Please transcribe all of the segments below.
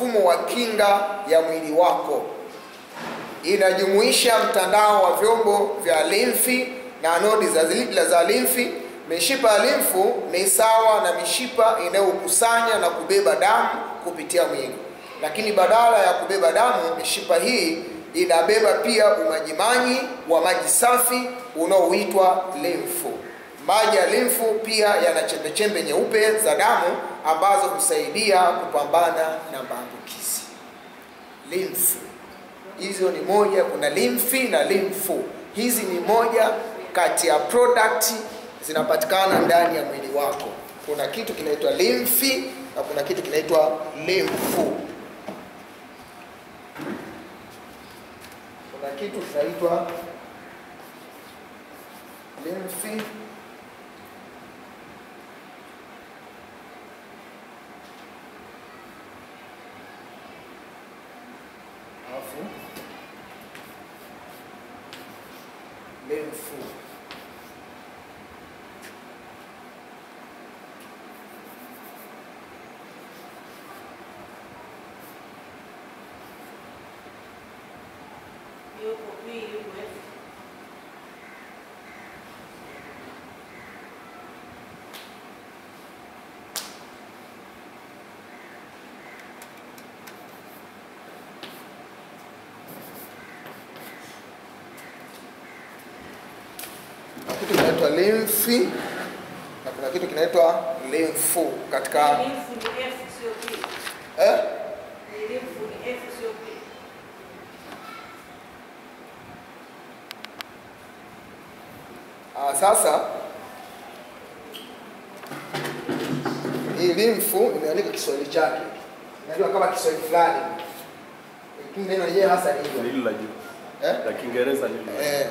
mfumo wa kinga ya mwili wako. Inajumuisha mtandao wa vyombo vya limfi na nodi za, zi- za limfi. Mishipa ya limfu ni sawa na mishipa inayokusanya na kubeba damu kupitia mwili, lakini badala ya kubeba damu, mishipa hii inabeba pia umajimaji wa maji safi unaoitwa limfu. Maji ya limfu pia yana chembechembe nyeupe za damu ambazo husaidia kupambana na maambukizi. Limfu hizo ni moja, kuna limfi na limfu. Hizi ni moja kati ya product zinapatikana ndani ya mwili wako. Kuna kitu kinaitwa limfi na kuna kitu kinaitwa limfu. Kuna kitu kinaitwa limfi alafu limfu. Yuko B, yuko F. Na kitu kinaitwa limfi na kuna kitu kinaitwa limfu katika Limfu ni F sio P. eh? Ni limfu ni F sio P. Ah, sasa hii limfu imeandika Kiswahili chake, imeandikwa kama Kiswahili fulani, lakini neno lenyewe hasa ni Ni hilo hili la juu eh? la Kiingereza ni hili la juu. Eh.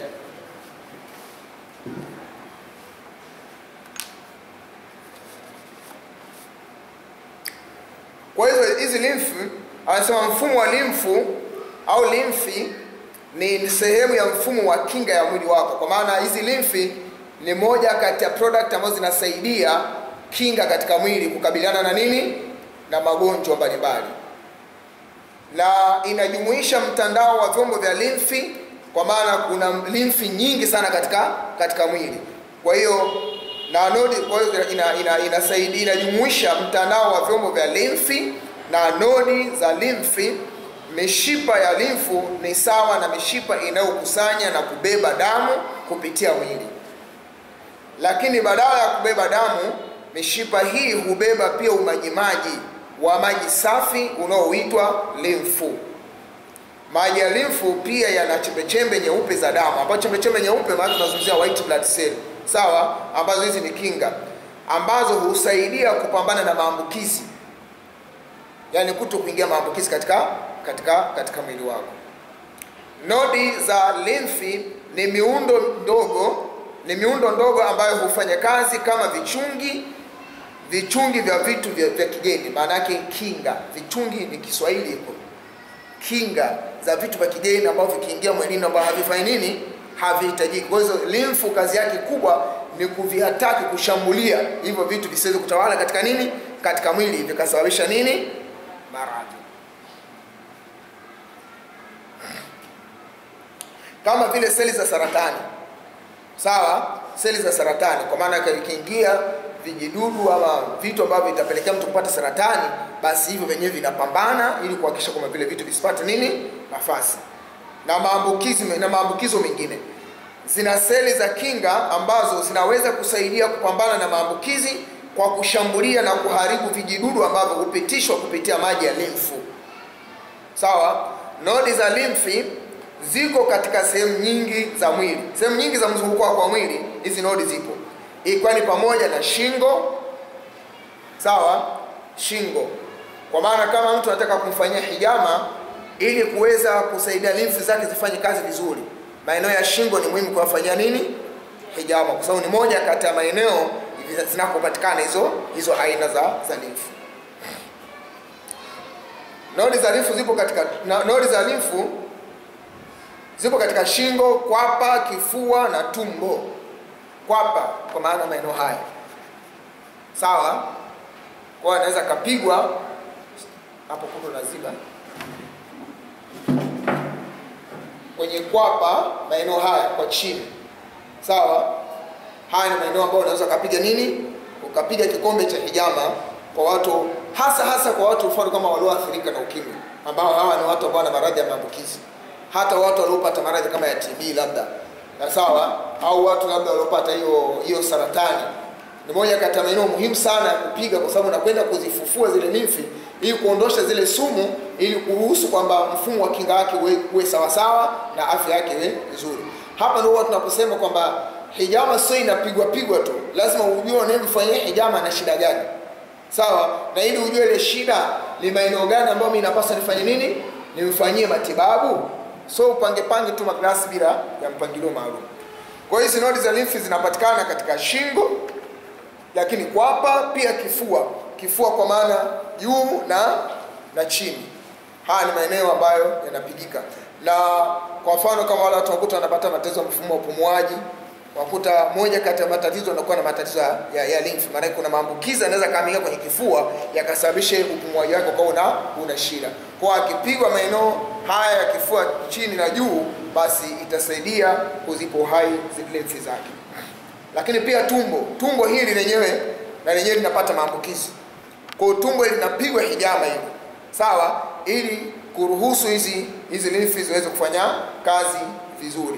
Kwa hizo hizi limfu, anasema mfumo wa limfu au limfi ni sehemu ya mfumo wa kinga ya mwili wako, kwa maana hizi limfi ni moja kati ya product ambazo zinasaidia kinga katika mwili kukabiliana na nini, na magonjwa mbalimbali na inajumuisha mtandao wa vyombo vya limfi kwa maana kuna limfi nyingi sana katika katika mwili kwa hiyo na nodi kwa hiyo ina, ina, inasaidia inajumuisha mtandao wa vyombo vya limfi na nodi za limfi mishipa ya limfu ni sawa na mishipa inayokusanya na kubeba damu kupitia mwili lakini badala ya kubeba damu mishipa hii hubeba pia umajimaji wa maji safi unaoitwa limfu maji ya limfu pia yana chembechembe nyeupe za damu ambazo chembechembe nyeupe maana tunazungumzia white blood cell sawa ambazo hizi ni kinga ambazo husaidia kupambana na maambukizi yaani kuto kuingia maambukizi katika katika katika mwili wako nodi za limfi ni miundo ndogo ni miundo ndogo ambayo hufanya kazi kama vichungi vichungi vya vitu vya, vya kigeni maana yake kinga vichungi ni kiswahili hiko kinga za vitu vya kigeni ambavyo vikiingia mwilini ambao havifanyi nini havihitajiki kwa hiyo limfu kazi yake kubwa ni kuvihataki kushambulia hivyo vitu visiweze kutawala katika nini katika mwili vikasababisha nini maradhi kama vile seli za saratani sawa seli za saratani kwa maana ikiingia vijidudu ama vitu ambavyo vitapelekea mtu kupata saratani basi hivyo vyenyewe vinapambana ili kuhakikisha kwamba vile vitu visipate nini nafasi na maambukizi na maambukizo mengine zina seli za kinga ambazo zinaweza kusaidia kupambana na maambukizi kwa kushambulia na kuharibu vijidudu ambavyo hupitishwa kupitia maji ya limfu sawa nodi za limfi ziko katika sehemu nyingi za mwili sehemu nyingi za mzunguko wako wa mwili hizi nodi zipo ikiwa ni pamoja na shingo sawa shingo kwa maana kama mtu anataka kumfanyia hijama ili kuweza kusaidia limfu zake zifanye kazi vizuri maeneo ya shingo ni muhimu kuwafanyia nini hijama kwa sababu ni moja kati ya maeneo zinakopatikana hizo hizo aina za, za limfu nodi za limfu zipo katika na, nodi za limfu zipo katika shingo kwapa kifua na tumbo kwapa kwa maana maeneo haya sawa kwa anaweza kapigwa hapo kundo naziba kwenye kwapa maeneo haya kwa chini sawa haya ni maeneo ambayo unaweza ukapiga nini ukapiga kikombe cha hijama kwa watu hasa hasa kwa watu mfano kama walioathirika na ukimwi ambao hawa ni watu ambao wana maradhi ya maambukizi hata watu waliopata maradhi kama ya tb labda na sawa au watu labda waliopata hiyo hiyo saratani ni moja kati ya maeneo muhimu sana ya kupiga kwa sababu nakwenda kuzifufua zile limfi ili kuondosha zile sumu ili kuruhusu kwamba mfumo wa kinga yake uwe, uwe sawasawa na afya yake iwe nzuri hapa ndio huwa tunaposema kwamba hijama sio inapigwa pigwa tu lazima ujue unayemfanyia hijama na shida gani sawa na ili ujue ile shida ni maeneo gani ambayo mimi napaswa nifanye nini nimfanyie matibabu so upange pange tu maglasi bila ya mpangilio maalum kwa hiyo hizi nodi za limfi zinapatikana katika shingo lakini kwapa pia kifua kifua kwa maana juu na na chini haya ni maeneo ambayo yanapigika na kwa mfano kama wale watu wakuta wanapata matatizo ya mfumo wa upumuaji wakuta moja kati ya matatizo yanakuwa na matatizo ya, ya, ya lymph maana kuna maambukizi yanaweza kaamia kwenye kifua yakasababisha upumuaji wake ukawa una, una shida kwa akipigwa maeneo haya ya kifua chini na juu basi itasaidia kuzipa uhai zile lymph zake lakini pia tumbo tumbo hili lenyewe na lenyewe linapata maambukizi kwa hiyo tumbo linapigwa hijama hivi sawa ili kuruhusu hizi hizi lymph ziweze kufanya kazi vizuri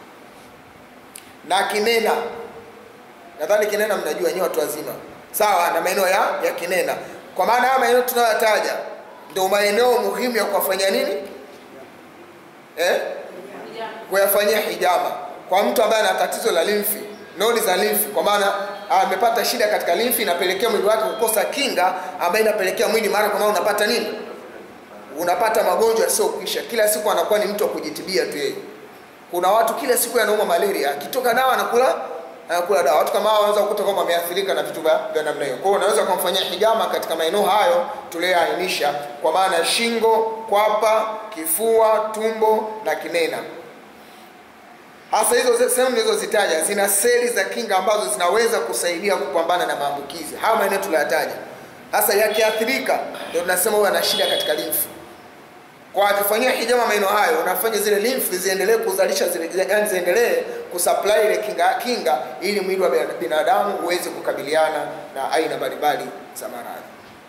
na kinena nadhani kinena mnajua nyewe watu wazima sawa na maeneo ya, ya kinena kwa maana haya maeneo tunayotaja ndio maeneo muhimu ya kuwafanyia nini eh? kuyafanyia hijama kwa mtu ambaye ana tatizo la limfi nodi za limfi kwa maana amepata shida katika limfi inapelekea mwili wake kukosa kinga ambayo inapelekea mwili mara kwa mara unapata nini unapata magonjwa yasiyokwisha kila siku anakuwa ni mtu wa kujitibia tu yeye kuna watu kila siku yanauma malaria akitoka dawa anakula anakula dawa watu kama hao wanaweza kukuta kwamba wameathirika na vitu vya namna hiyo kwa hiyo unaweza kumfanyia hijama katika maeneo hayo tuliyoainisha kwa maana ya shingo kwapa kifua tumbo na kinena hasa hizo sehemu nilizozitaja zina seli za kinga ambazo zinaweza kusaidia kupambana na maambukizi hayo maeneo tuliyoyataja hasa yakiathirika ndio tunasema huyo ana shida katika limfu kwa akifanyia hijama maeneo hayo unafanya zile lymph ziendelee kuzalisha zile yani ziendelee kusupply ile kinga kinga ili mwili wa binadamu uweze kukabiliana na aina mbalimbali za maradhi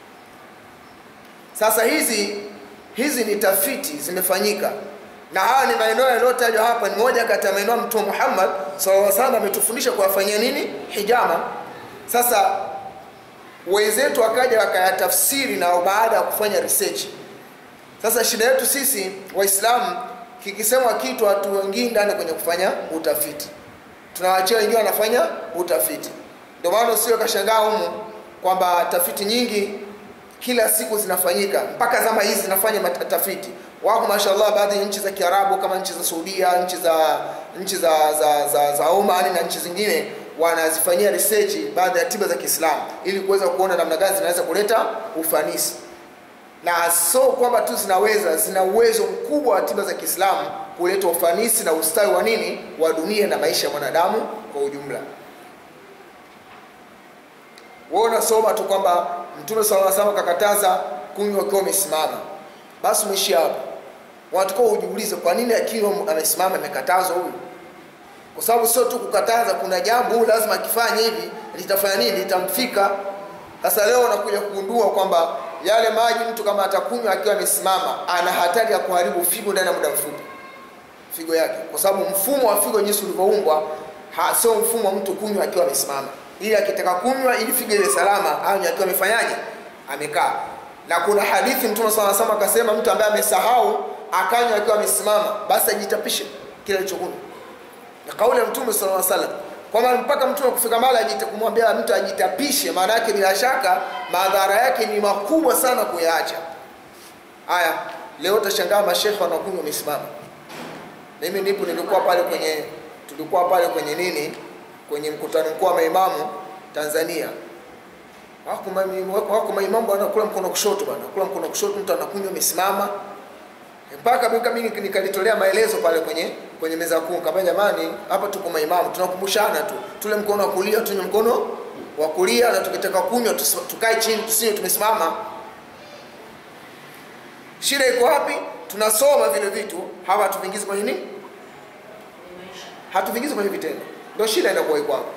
sasa hizi hizi ni tafiti zimefanyika na haya ni maeneo yaliyotajwa hapa ni moja kati ya maeneo mtume Muhammad sallallahu alaihi wasallam ametufundisha kuwafanyia nini hijama sasa wenzetu wakaja wakayatafsiri na baada ya kufanya research sasa shida yetu sisi waislamu kikisemwa kitu watu wengine ndani kwenye kufanya utafiti tunawachia wengine wanafanya utafiti ndio maana usio kashangaa humu kwamba tafiti nyingi kila siku zinafanyika mpaka zama hizi zinafanya tafiti wako mashallah baadhi ya nchi za kiarabu kama nchi za saudia nchi za nchi za za, za, za oman na nchi zingine wanazifanyia research baadhi ya tiba za kiislamu ili kuweza kuona namna gani zinaweza kuleta ufanisi na so kwamba tu zinaweza zina uwezo mkubwa wa tiba za kiislamu kuleta ufanisi na ustawi wa nini wa dunia na maisha ya mwanadamu kwa ujumla wewe unasoma tu kwamba mtume sala salam kakataza kunywa ukiwa umesimama basi umeishi hapo wanatakiwa ujiulize kwa nini akiwa amesimama amekatazwa huyu kwa sababu sio tu kukataza kuna jambo huyu lazima akifanya hivi litafanya nini litamfika sasa leo unakuja kugundua kwamba yale maji mtu kama atakunywa akiwa amesimama ana hatari ya kuharibu figo ndani ya muda mfupi figo yake kwa sababu mfumo wa figo jinsi ulivyoumbwa sio mfumo wa mtu kunywa akiwa amesimama ili akitaka kunywa ili figo iwe salama anywe akiwa amefanyaje amekaa na kuna hadithi mtume sala sama akasema mtu ambaye amesahau akanywa akiwa amesimama basi ajitapishe kile alichokunywa na kauli ya mtume sala salam kwamba mpaka mtume kufika mahali kumwambia mtu ajitapishe maana yake bila shaka madhara yake ni makubwa sana kuyaacha haya leo utashangaa mashekhe wanakunywa wamesimama mimi nipo nilikuwa pale kwenye tulikuwa pale kwenye nini kwenye mkutano mkuu wa maimamu tanzania wako maimamu wako maimamu wanakula mkono kushoto bwana kula mkono kushoto mtu anakunywa amesimama mpaka mimi nikalitolea maelezo pale kwenye kwenye meza kuu kama jamani hapa tuko maimamu tunakumbushana tu tule mkono wa kulia tunywe mkono wa kulia na tukitaka kunywa tukae chini tusinywe tumesimama shida iko wapi tunasoma vile vitu hawa hatuvingizi kwenye nini Ni maisha. hatuvingizi kwenye vitendo ndio shida inakuwa iko hapo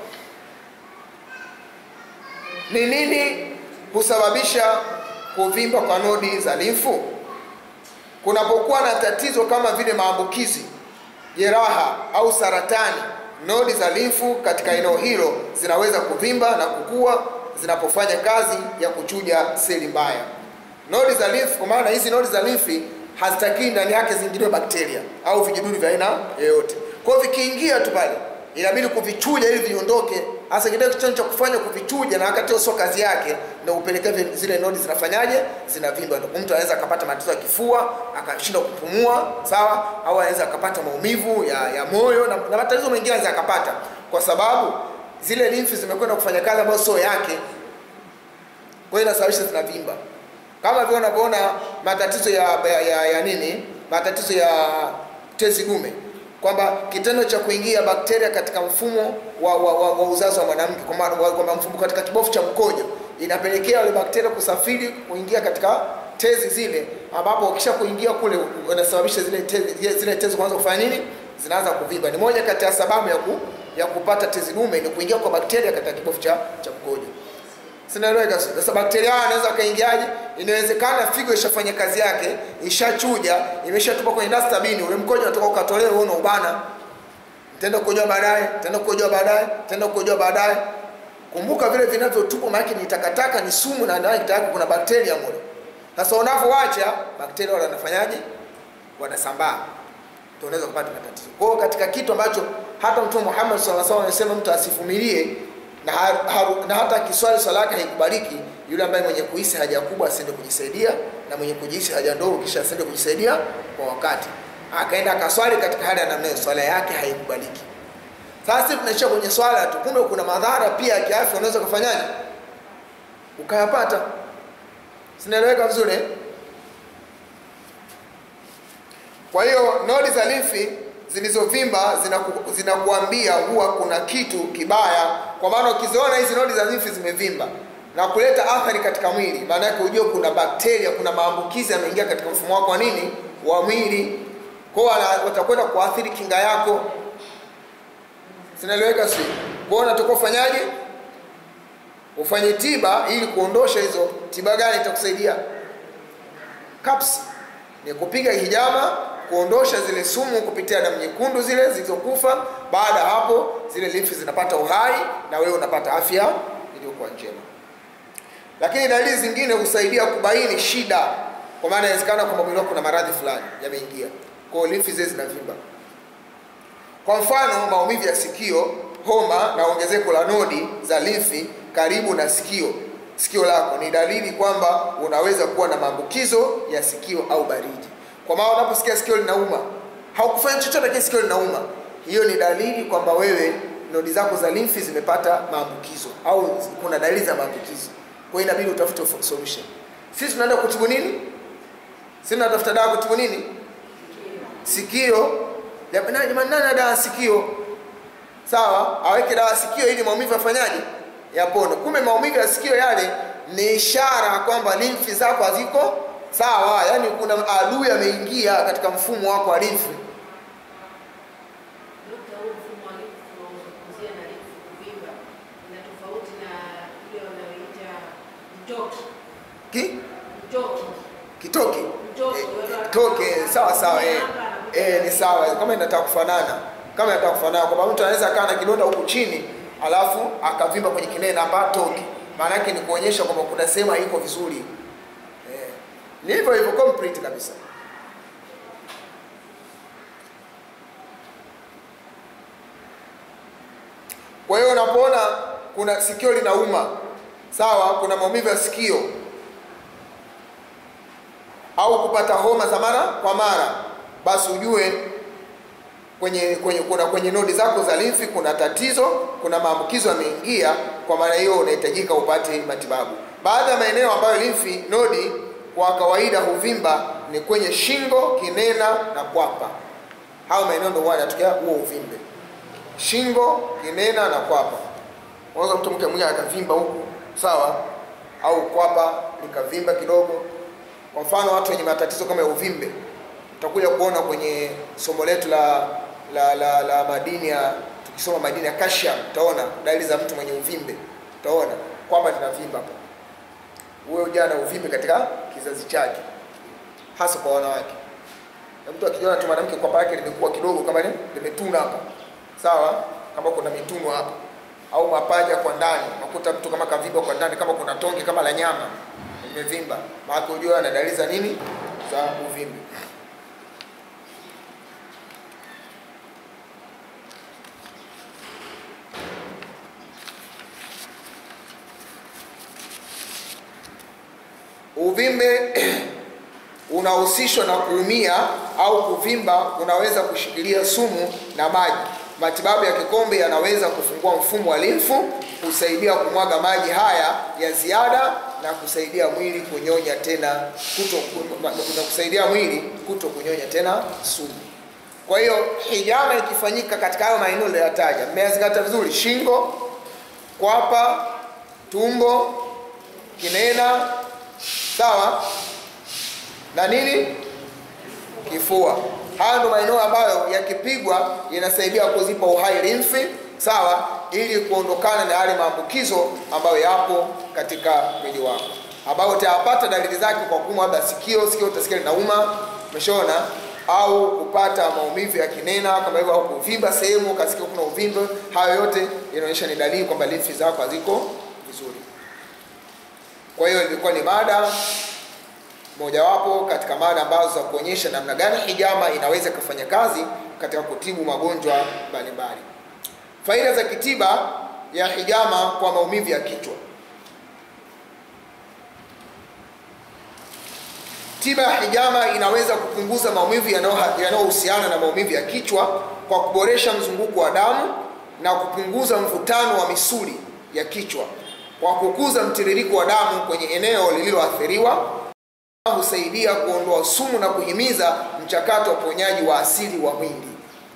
ni nini husababisha kuvimba kwa nodi za limfu kunapokuwa na tatizo kama vile maambukizi jeraha au saratani nodi za limfu katika eneo hilo zinaweza kuvimba na kukua zinapofanya kazi ya kuchuja seli mbaya nodi za limfu kwa maana hizi nodi za limfi hazitakii ndani yake ziingiliwe bakteria au vijidudu vya aina yoyote kwa hiyo vikiingia tu pale inabidi kuvichuja ili viondoke hasa kitendo kitendo cha kufanya kuvichuja na wakati hiyo sio kazi yake ndio upelekea vi- zile nodi zinafanyaje zinavimba ndio mtu anaweza akapata matatizo ya kifua akashindwa kupumua sawa au anaweza akapata maumivu ya, ya moyo na, na matatizo mengine anaweza akapata kwa sababu zile limfi zimekwenda kufanya kazi ambayo sio yake kwa hiyo inasababisha zinavimba kama vile unavyoona matatizo ya, ya, ya, ya nini matatizo ya tezi dume kwamba kitendo cha kuingia bakteria katika mfumo wa, wa, wa, wa uzazi wa mwanamke kwa maana wa- kwamba mfumo katika kibofu cha mkojo inapelekea wale bakteria kusafiri kuingia katika tezi zile ambapo ukisha kuingia kule unasababisha zile tezi, zile tezi kuanza kufanya nini zinaanza kuvimba ni moja kati ya sababu ya, ku, ya kupata tezi dume ni kuingia kwa bakteria katika kibofu cha, cha mkojo sinaeleweka sio? sasa bakteria hao anaweza akaingiaje inawezekana figo ishafanya kazi yake ishachuja imeshatupa kwenye dustbin ule mkojo unatoka ukatolewa uone ubana tenda kukojoa baadaye tenda kukojoa baadaye tenda kukojoa baadaye kumbuka vile vinavyotupwa maana ni takataka ni sumu na ndani yake kuna bakteria mule sasa unavyoacha bakteria wale wanafanyaje wanasambaa ndio unaweza kupata matatizo kwa hiyo katika kitu ambacho hata mtume Muhammad sallallahu alaihi wasallam anasema mtu asivumilie na, har, har, na hata kiswali swala yake haikubaliki yule ambaye mwenye kuhisi haja kubwa asiende kujisaidia na mwenye kujihisi haja ndogo kisha asiende kujisaidia kwa wakati akaenda akaswali katika hali ya namna hiyo swala yake haikubaliki sasa sisi tunaishia kwenye swala tu kumbe kuna madhara pia ya kiafya unaweza kufanyaje ukayapata sinaeleweka vizuri eh? Kwa hiyo nodi za limfi zilizovimba zinaku, zinakuambia huwa kuna kitu kibaya, kwa maana ukiziona hizi nodi za limfi zimevimba na kuleta athari katika mwili, maana yake ujue kuna bakteria, kuna maambukizi yameingia katika mfumo wako wa nini wa mwili, kwa hiyo wana- watakwenda kuathiri kinga yako. Zinaeleweka si? Kwa hiyo unatakiwa ufanyaje? Ufanye tiba ili kuondosha hizo. Tiba gani itakusaidia? Caps ni kupiga hijama kuondosha zile sumu kupitia damu nyekundu zile zilizokufa. Baada ya hapo, zile limfi zinapata uhai na wewe unapata afya iliyokuwa njema. Lakini dalili zingine husaidia kubaini shida, kwa maana inawezekana kwamba mwili wako kuna maradhi fulani yameingia, kwa hiyo limfi zile zinavimba. Kwa mfano, maumivu ya sikio, homa na ongezeko la nodi za limfi karibu na sikio sikio lako ni dalili kwamba unaweza kuwa na maambukizo ya sikio au baridi. Kwa maana unaposikia sikio linauma, haukufanya chochote lakini sikio linauma, hiyo ni dalili kwamba wewe nodi zako za limfi zimepata maambukizo au kuna dalili za maambukizo. Kwa hiyo inabidi utafute solution. Sisi tunaenda kutibu nini? Sisi tunatafuta dawa kutibu nini? Sikio. Jamani, jamani, nani ana dawa ya sikio? Sawa, aweke dawa ya sikio ili maumivu yafanyaje? Yapone. Kumbe maumivu ya sikio yale ni ishara kwamba limfi zako haziko sawa, yaani kuna adui ameingia katika mfumo wako wa limfi. Dokta, huu mfumo wa limfu unaozungumzia na limfu kuvimba ina tofauti na ile wanayoita mtoki. Ki? Mtoki. Kitoke. Mtoki. Eh, Toke, sawa sawa eh. Eh, ni sawa kama inataka kufanana. Kama inataka kufanana kwamba mtu anaweza kaa na kidonda huku chini alafu akavimba kwenye kinene hapa toke. Maana yake ni kuonyesha kwamba kuna sehemu haiko vizuri. Eh. Ni hivyo hivyo complete kabisa. Kwa hiyo unapoona kuna sikio linauma, sawa, kuna maumivu ya sikio au kupata homa za mara kwa mara, basi ujue kwenye, kwenye, kuna kwenye nodi zako za limfi kuna tatizo, kuna maambukizo yameingia. Kwa maana hiyo unahitajika upate matibabu. Baadhi ya maeneo ambayo limfi nodi kwa kawaida huvimba ni kwenye shingo, kinena na kwapa. Hao maeneo ndio huwa yanatokea huo uvimbe, shingo, kinena na kwapa. Unaweza mtu mke mwingine akavimba huku, sawa, au kwapa likavimba kidogo Kwa mfano watu wenye matatizo kama ya uvimbe, utakuja kuona kwenye somo letu la la, la, la madini ya tukisoma madini ya calcium, utaona dalili za mtu mwenye uvimbe, utaona kwamba linavimba hapa. Huyo jana uvimbe katika kizazi chake, hasa kwa wanawake. Na mtu akijiona tu mwanamke kwapa yake limekuwa kidogo kama ni limetuna hapa, sawa, kama kuna mituno hapa au mapaja kwa ndani, unakuta mtu kama kavimba kwa ndani, kama kuna tonge kama la nyama imevimba, maana unajua ana dalili za nini, za uvimbe. Uvimbe unahusishwa na kuumia au kuvimba unaweza kushikilia sumu na maji. Matibabu ya kikombe yanaweza kufungua mfumo wa limfu, kusaidia kumwaga maji haya ya ziada na kusaidia mwili kunyonya tena kuto, na kusaidia mwili kuto kunyonya tena sumu. Kwa hiyo hijama ikifanyika katika hayo maeneo niliyoyataja, mmeyazingatia vizuri: shingo, kwapa, tumbo, kinena, sawa na nini, kifua. Haya ndio maeneo ambayo yakipigwa yanasaidia kuzipa uhai limfi, sawa, ili kuondokana na yale maambukizo ambayo yapo katika mwili wako, ambayo utayapata dalili zake kwa kuumwa labda sikio, sikio utasikia linauma, umeshaona, au kupata maumivu ya kinena kama hivyo, au kuvimba sehemu ukasikia kuna uvimbe. Hayo yote inaonyesha ni dalili kwamba limfi zako haziko vizuri. Kwa hiyo ilikuwa ni mada mojawapo katika mada ambazo za kuonyesha namna gani hijama inaweza kufanya kazi katika kutibu magonjwa mbalimbali. Faida za kitiba ya hijama kwa maumivu ya kichwa. Tiba ya hijama inaweza kupunguza maumivu yanayohusiana na maumivu ya kichwa kwa kuboresha mzunguko wa damu na kupunguza mvutano wa misuli ya kichwa kwa kukuza mtiririko wa damu kwenye eneo lililoathiriwa husaidia kuondoa sumu na kuhimiza mchakato wa uponyaji wa asili wa mwili.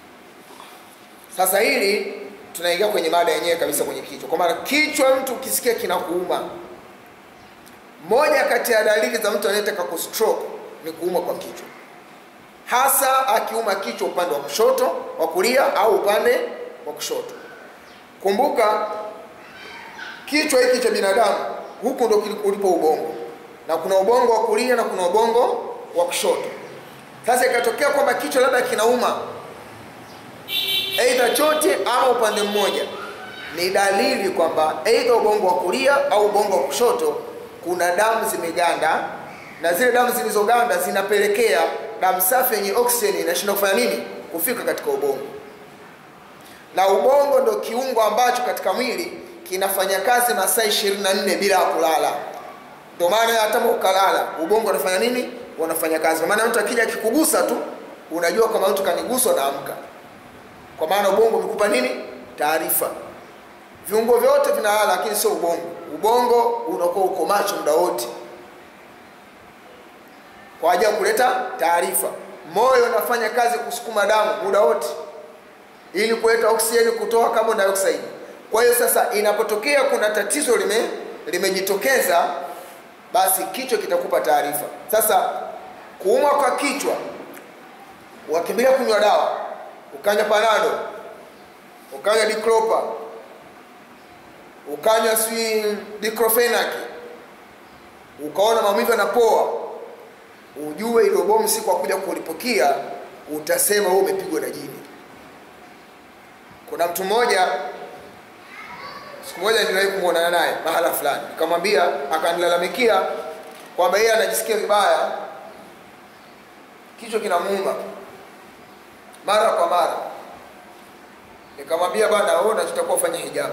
Sasa hili tunaingia kwenye mada yenyewe kabisa kwenye kichwa, kwa maana kichwa, mtu ukisikia kinakuuma, moja kati ya dalili za mtu anayetaka kustroke ni kuuma kwa kichwa, hasa akiuma kichwa upande wa kushoto, wa kulia au upande wa kushoto. Kumbuka kichwa hiki cha binadamu, huku ndo ulipo ubongo na kuna ubongo wa kulia na kuna ubongo wa kushoto. Sasa ikatokea kwamba kichwa labda kinauma aidha chote ama upande mmoja, ni dalili kwamba aidha ubongo wa kulia au ubongo wa kushoto kuna damu zimeganda, na zile damu zilizoganda zinapelekea damu safi yenye oksijeni inashindwa kufanya nini? Kufika katika ubongo. Na ubongo ndo kiungo ambacho katika mwili kinafanya kazi masaa 24 bila ya kulala. Ndio maana hata ukalala ubongo unafanya nini? Unafanya kazi. Kwa maana mtu akija akikugusa tu unajua kama mtu kaniguswa na amka, kwa maana ubongo umekupa nini? Taarifa. Viungo vyote vinalala, lakini sio ubongo. Ubongo unakuwa uko macho muda wote kwa ajili ya kuleta taarifa. Moyo unafanya kazi kusukuma damu muda wote ili kuleta oksijeni, kutoa carbon dioxide. Kwa hiyo sasa, inapotokea kuna tatizo lime limejitokeza basi kichwa kitakupa taarifa. Sasa kuumwa kwa kichwa, wakimbilia kunywa dawa, ukanywa panado, ukanywa diclopa, ukanywa sijui diclofenac, ukaona maumivu yanapoa, ujue ile bomu siku akuja kulipukia, utasema wewe umepigwa na jini. Kuna mtu mmoja siku moja niliwahi kumwonana naye mahala fulani, nikamwambia, akanilalamikia kwamba yeye anajisikia vibaya, kichwa kinamuuma mara kwa mara. Nikamwambia, bwana, wewe unachotakiwa ufanye hijama,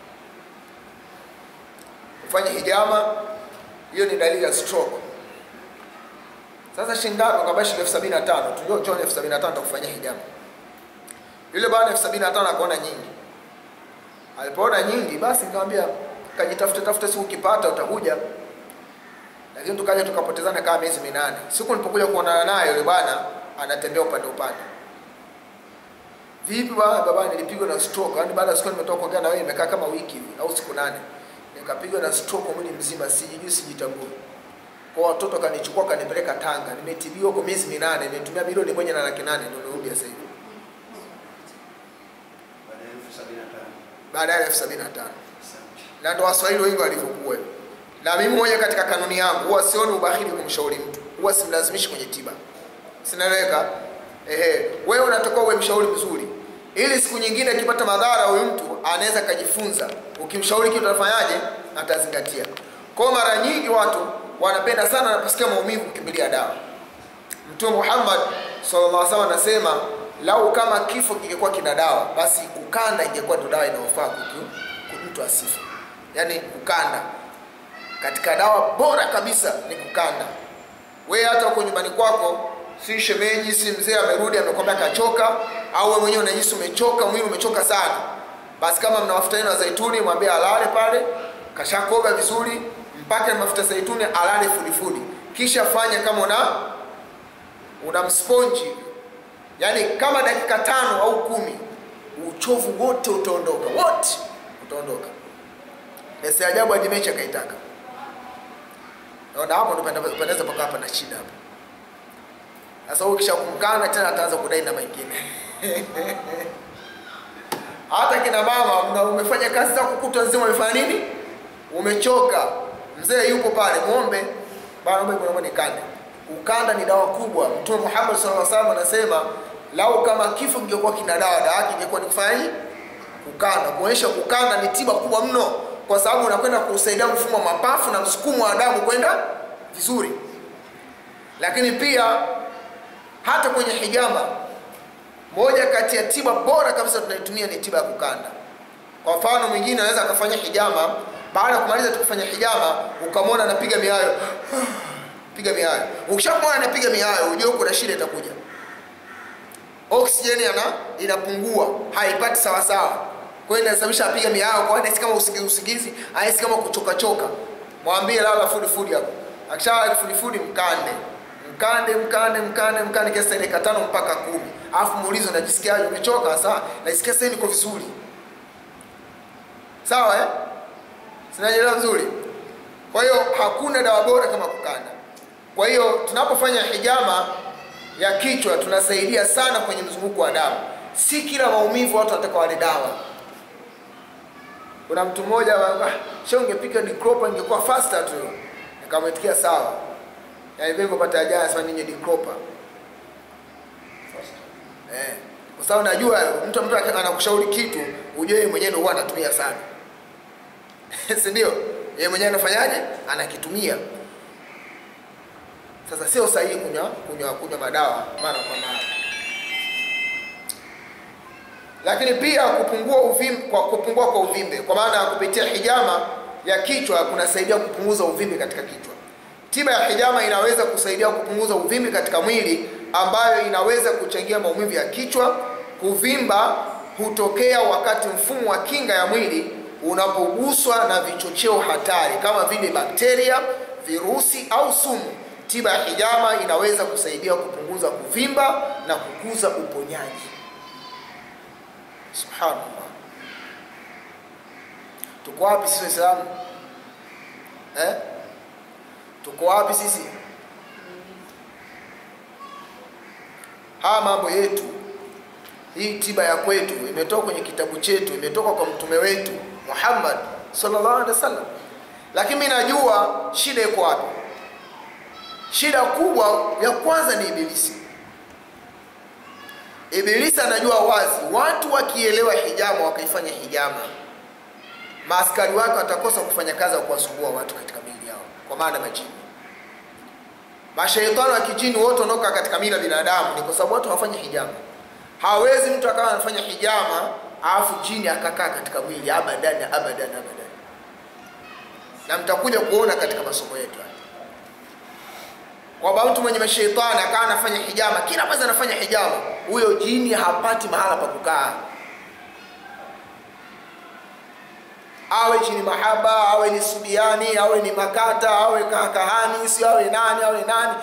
ufanye hijama, hiyo ni dalili ya stroke. Sasa shilingi ngapi? Akamba shilingi elfu sabini na tano tu, njoo elfu sabini na tano takufanyia hijama. Yule bwana elfu sabini na tano akaona nyingi alipoona nyingi basi nikamwambia kajitafute tafute, siku ukipata utakuja. Lakini tukaja tukapotezana kama miezi minane. Siku nilipokuja kuonana naye yule bwana anatembea upande upande. Vipi bwana, baba, nilipigwa na stroke. Yaani baada ya siku nimetoka kuongea na wewe imekaa kama wiki hivi au siku nane. Nikapigwa na stroke mwili mzima, sijijui sijitambui. kwa watoto kanichukua kanipeleka Tanga, nimetibiwa kwa miezi minane, nimetumia milioni moja na laki nane ndio nirudi sasa hivi baada ya elfu sabini na tano baada ya elfu sabini na tano asante na ndo waswahili wengi walivyokuwa na mimi moja katika kanuni yangu huwa sioni ubahili kumshauri mtu huwa simlazimishi kwenye tiba sinaeleweka ehe wewe unatakiwa uwe mshauri mzuri ili siku nyingine akipata madhara huyu mtu anaweza akajifunza ukimshauri kitu atafanyaje atazingatia kwa mara nyingi watu wanapenda sana wanaposikia maumivu kukimbilia dawa mtume muhammad sallallahu alaihi wasallam anasema lau kama kifo kingekuwa kina dawa basi kukanda ingekuwa ndo dawa inayofaa kutu mtu asife yaani kukanda katika dawa bora kabisa ni kukanda we hata uko nyumbani kwako si shemeji si mzee amerudi amekwambia kachoka au wewe mwenyewe unajisi umechoka mwili umechoka sana basi kama mna mafuta yenu ya zaituni mwambie alale pale kashakoga vizuri mpaka mafuta zaituni alale fudifudi kisha fanya kama una una msponji yaani kama dakika tano au kumi uchovu wote utaondoka wote utaondoka na si ajabu hadi mechi akaitaka naona hapo ndo panda- panaweza paka hapa na shida hapo sasa huyu kisha kumkana tena ataanza kudai na mengine hata kina mama mna umefanya kazi zako kutwa nzima umefanya nini umechoka mzee yuko pale muombe bana muombe naomba nikande ukanda ni dawa kubwa mtume Muhammad sallallahu alaihi wasallam anasema lau kama kifo kingekuwa kina dawa dawa yake ingekuwa ni kufanya nini kukanda kuonyesha kukanda ni tiba kubwa mno kwa sababu unakwenda kusaidia mfumo wa mapafu na msukumo wa damu kwenda vizuri lakini pia hata kwenye hijama moja kati ya tiba bora kabisa tunaitumia ni tiba ya kukanda kwa mfano mwingine anaweza akafanya hijama baada ya kumaliza tu kufanya hijama ukamwona anapiga miayo piga miayo ukishamwona anapiga miayo ujue kuna shida itakuja oksijeni ana inapungua haipati sawasawa kwa hiyo inasababisha apiga miayo kwa anahisi kama usingizi usingizi anahisi kama kuchoka choka mwambie lala fudi fudi hapo akishalala fudi fudi mkande mkande mkande mkande mkande kiasi cha dakika tano mpaka kumi alafu muulize unajisikiaje umechoka sawa najisikia sasa niko vizuri sawa eh sinaelewa vizuri kwa hiyo hakuna dawa bora kama kukanda kwa hiyo tunapofanya hijama ya kichwa tunasaidia sana kwenye mzunguko wa damu si kila maumivu watu wanataka wale dawa kuna mtu mmoja ah, sha ungepika dikropa ingekuwa faster tu nikamwitikia sawa yaani vile nilipopata ajali sasa ninyi dikropa eh kwa sababu najua mtu mtu anakushauri kitu ujue yeye mwenyewe ndio huwa anatumia sana si ndio yeye mwenyewe anafanyaje anakitumia sasa sio sahihi kunywa kunywa kunywa madawa mara kwa mara lakini pia kupungua uvimbe kwa kupungua kwa uvimbe kwa maana ya kupitia hijama ya kichwa kunasaidia kupunguza uvimbe katika kichwa tiba ya hijama inaweza kusaidia kupunguza uvimbe katika mwili ambayo inaweza kuchangia maumivu ya kichwa kuvimba hutokea wakati mfumo wa kinga ya mwili unapoguswa na vichocheo hatari kama vile bakteria virusi au sumu tiba ya hijama inaweza kusaidia kupunguza kuvimba na kukuza uponyaji subhanallah tuko wapi sisi waislamu eh? tuko wapi sisi haya mambo yetu hii tiba ya kwetu imetoka kwenye kitabu chetu imetoka kwa mtume wetu muhammad sallallahu alaihi wasallam lakini mi najua shida iko wapi shida kubwa ya kwanza ni ibilisi ibilisi anajua wazi watu wakielewa hijama wakaifanya hijama maaskari wake watakosa kufanya kazi ya kuwasumbua watu katika miili yao kwa maana majini mashaitani wa kijini wote wanaoka katika miili ya binadamu ni kwa sababu watu hawafanyi hijama hawezi mtu akawa anafanya hijama alafu jini akakaa katika mwili abadan abadan abadan na mtakuja kuona katika masomo yetu haya kwamba mtu mwenye mashaitani akawa anafanya hijama kila mwezi anafanya hijama huyo jini hapati mahala pa kukaa awe chini mahaba awe ni subiani awe ni makata awe kahani si awe nani awe nani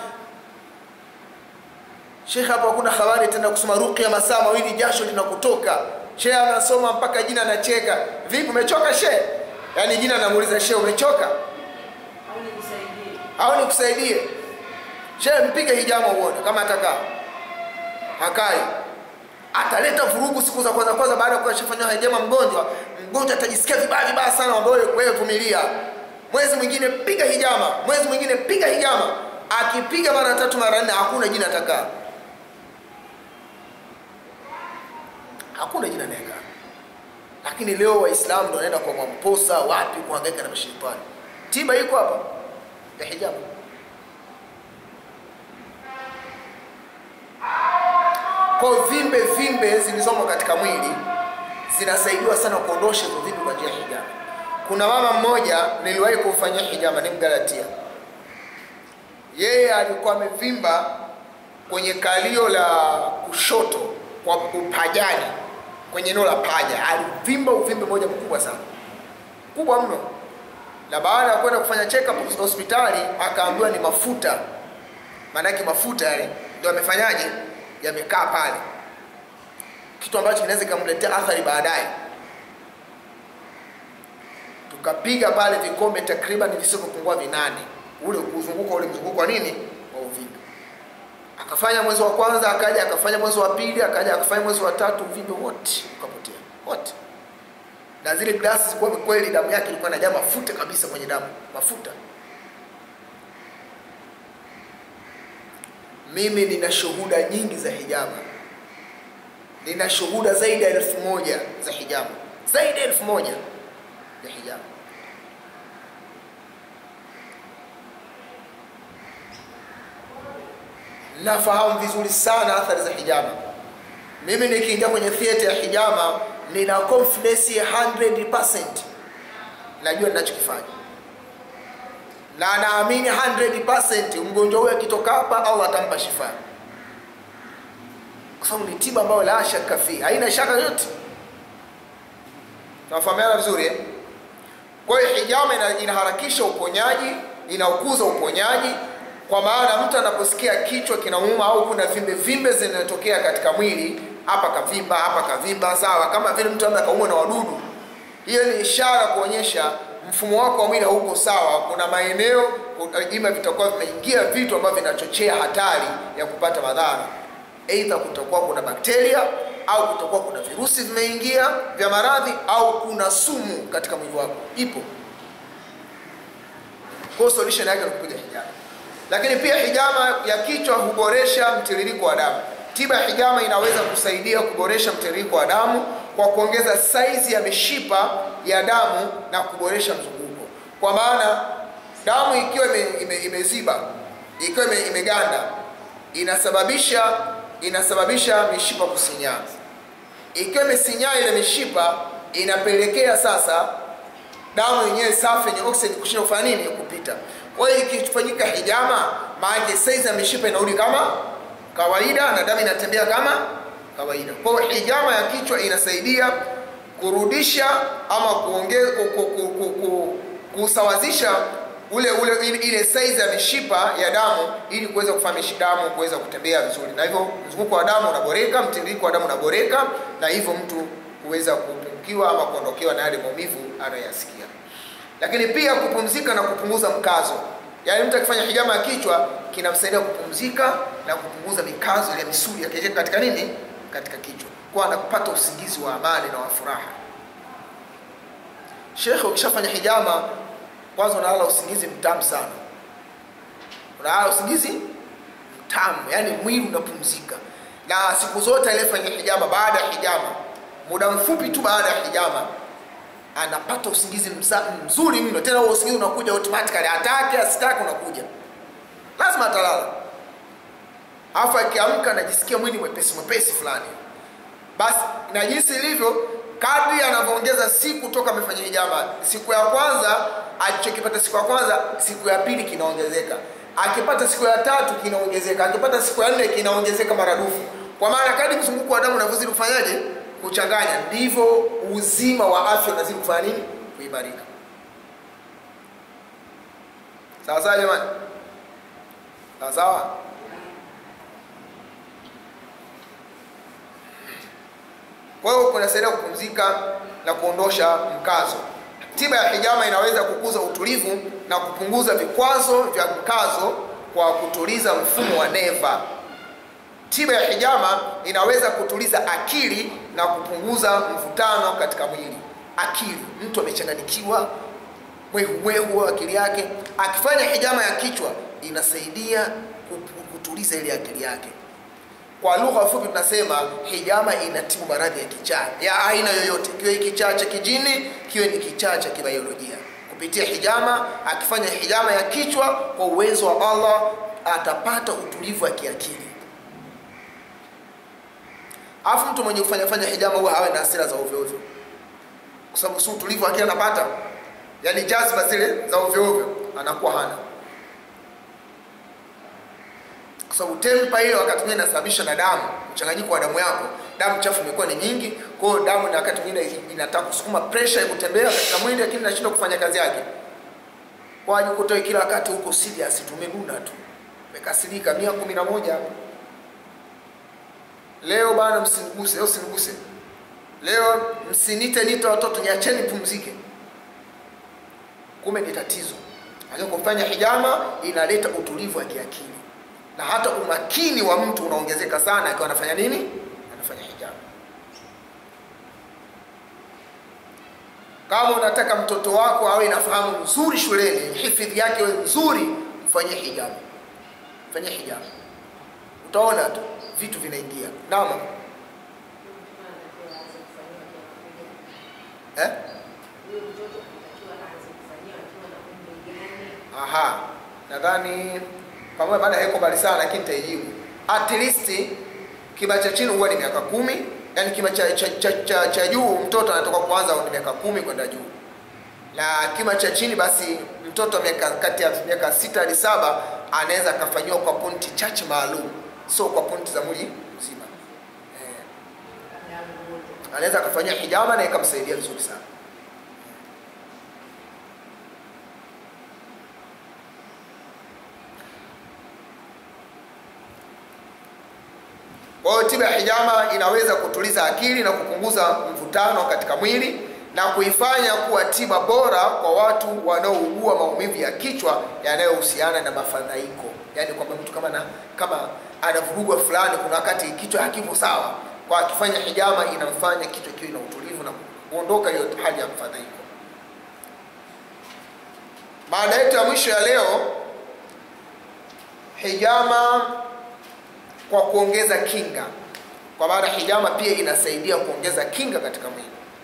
shekhe hapo hakuna habari tena kusoma ruqya masaa mawili jasho linakutoka shehe anasoma mpaka jina anacheka vipi umechoka shehe yaani jina anamuuliza shehe umechoka au nijisaidie au nikusaidie shehe mpige hijama uone kama atakaa hakai ataleta vurugu siku za kwanza kwanza baada ya kushafanywa hijama mgonjwa mgonjwa atajisikia vibaya vibaya sana ambayo wewe vumilia mwezi mwingine piga hijama mwezi mwingine piga hijama akipiga mara tatu mara nne hakuna jina atakaa hakuna jina naeka lakini leo waislamu ndo wanaenda kwa mwamposa wapi kuhangaika na mashaitani tiba iko hapa ya hijama kwa vimbe vimbe zilizomo katika mwili zinasaidiwa sana kuondosha hizo vimbe kwa njia ya hijama kuna mama mmoja niliwahi kumfanyia hijama ni mgalatia yeye alikuwa amevimba kwenye kalio la kushoto kwa upajani kwenye eneo la paja alivimba uvimbe moja mkubwa sana kubwa mno na baada ya kwenda kufanya check up hospitali akaambiwa ni mafuta maanake mafuta yale ndio amefanyaje yamekaa pale kitu ambacho kinaweza kikamletea athari baadaye tukapiga pale vikombe takriban visivyopungua vinane ule kuzunguka ule mzunguko wa nini wa uvimbe akafanya mwezi wa kwanza akaja akafanya mwezi wa pili akaja akafanya mwezi wa tatu uvimbe wote ukapotea wote na zile glasi zilikuwa kweli damu yake ilikuwa inajaa mafuta kabisa kwenye damu mafuta mimi nina shuhuda nyingi za hijama nina shuhuda zaidi ya elfu moja za hijama zaidi ya elfu moja ya hijama nafahamu vizuri sana athari za hijama mimi nikiingia kwenye theatre ya hijama nina confidence ya 100% najua ninachokifanya na naamini 100% mgonjwa huyo akitoka hapa au atampa shifa kwa sababu ni tiba ambayo la shaka fi haina shaka yote tunafahamiana vizuri eh? kwa hiyo hijama ina, inaharakisha uponyaji inaukuza uponyaji kwa maana mtu anaposikia kichwa kinauma au kuna vimbe vimbe zinatokea katika mwili hapa kavimba hapa kavimba sawa kama vile mtu labda kaumwa na wadudu hiyo ni ishara kuonyesha mfumo wako wa mwili hauko sawa kuna maeneo ima vitakuwa vimeingia vitu ambavyo vinachochea hatari ya kupata madhara eidha kutakuwa kuna bakteria au kutakuwa kuna virusi vimeingia vya maradhi au kuna sumu katika mwili wako ipo kwa solution yake ni kupiga hijama lakini pia hijama ya kichwa huboresha mtiririko wa damu tiba ya hijama inaweza kusaidia kuboresha mtiririko wa damu kwa kuongeza saizi ya mishipa ya damu na kuboresha mzunguko kwa maana damu ikiwa ime, ime, imeziba ikiwa ime, imeganda inasababisha inasababisha mishipa kusinyaa ikiwa imesinyaa ile mishipa inapelekea sasa damu yenyewe safi yenye oxygen kushinda kufanya nini kupita kwa hiyo ikifanyika hijama maana saizi ya mishipa inarudi kama kawaida na damu inatembea kama kawaida kwa hiyo hijama ya kichwa inasaidia kurudisha ama kuongeza kusawazisha ule ule ile, ile size ya mishipa ya damu ili kuweza kufanya damu kuweza kutembea vizuri na hivyo mzunguko wa damu unaboreka mtiririko wa damu unaboreka na hivyo mtu kuweza kupungukiwa ama kuondokewa na yale maumivu anayoyasikia lakini pia kupumzika na kupunguza mkazo yaani mtu akifanya hijama ya kichwa kinamsaidia kupumzika na kupunguza mikazo ya misuli yake katika nini katika kichwa kwa anapata usingizi wa amani na wa furaha shekhe ukishafanya hijama kwanza unalala usingizi mtamu sana unalala usingizi mtamu yani mwili unapumzika na siku zote aliyefanya hijama baada ya hijama muda mfupi tu baada ya hijama anapata usingizi mza, mzuri mno tena huo usingizi unakuja automatically atake asitake unakuja lazima atalala alafu akiamka anajisikia mwili mwepesi mwepesi fulani basi na jinsi ilivyo kadri anavyoongeza siku toka amefanya hijama siku ya kwanza alichokipata siku ya kwanza siku ya pili kinaongezeka akipata siku ya tatu kinaongezeka akipata siku ya nne kinaongezeka maradufu kwa maana kadri mzunguko wa damu unavyozidi kufanyaje kuchanganya ndivyo uzima wa afya unazidi kufanya nini kuimarika sawa sawa jamani sawa sawa kwa hiyo kunasaidia kupumzika na kuondosha mkazo tiba ya hijama inaweza kukuza utulivu na kupunguza vikwazo vya mkazo kwa kutuliza mfumo wa neva tiba ya hijama inaweza kutuliza akili na kupunguza mvutano katika mwili akili mtu amechanganikiwa mwehu wa akili yake akifanya hijama ya kichwa inasaidia kupu- kutuliza ile akili yake kwa lugha fupi tunasema hijama inatibu maradhi ya kichaa ya aina yoyote kiwe kichaa cha kijini kiwe ni kichaa cha kibiolojia kupitia hijama akifanya hijama ya kichwa kwa uwezo wa allah atapata utulivu wa kiakili alafu mtu mwenye kufanya fanya hijama huwa hawe na hasira za ovyo ovyo kwa sababu si utulivu akili anapata yaani jazba zile za ovyo ovyo anakuwa hana kwa sababu tempa ile wakati mwingine inasababishwa na damu mchanganyiko wa damu yako damu chafu imekuwa ni nyingi kwa hiyo damu na wakati mwingine inataka kusukuma pressure ya kutembea katika mwili lakini inashindwa kufanya kazi yake kwa hiyo kutoa kila wakati huko serious tumenuna tu umekasirika mia kumi na moja hapo leo bana msiniguse leo siniguse leo msinite nite watoto niacheni pumzike kumbe ni tatizo lakini kufanya hijama inaleta utulivu wa kiakili na hata umakini wa mtu unaongezeka sana akiwa anafanya nini anafanya hijama kama unataka mtoto wako awe nafahamu nzuri shuleni hifadhi yake iwe nzuri mfanyie hijama fanyie hijama utaona tu vitu vinaingia naam eh? Huyo mtoto anatakiwa aanze kufanyiwa akiwa na umri gani? aha nadhani pamoja baada haiko mbali sana lakini nitaijibu at least kima cha chini huwa ni miaka kumi yani kima cha, cha, cha, cha, cha juu mtoto anatoka kuanza ni miaka kumi kwenda juu na kima cha chini basi mtoto wa miaka kati ya miaka sita hadi saba anaweza akafanyiwa kwa pointi chache maalum sio kwa pointi za mwili mzima eh, Kabla ya mgonjwa. anaweza akafanyia hijama na ikamsaidia vizuri sana kwa hiyo tiba ya hijama inaweza kutuliza akili na kupunguza mvutano katika mwili na kuifanya kuwa tiba bora kwa watu wanaougua maumivu ya kichwa yanayohusiana na mafadhaiko yaani kwamba mtu kama na, kama anavurugwa fulani kuna wakati kichwa hakipo sawa kwa akifanya hijama inamfanya kichwa kiwe na utulivu na kuondoka hiyo hali ya mfadhaiko maana yetu ya mwisho ya leo hijama kwa kuongeza kinga kwa maana hijama pia inasaidia kuongeza kinga katika mwili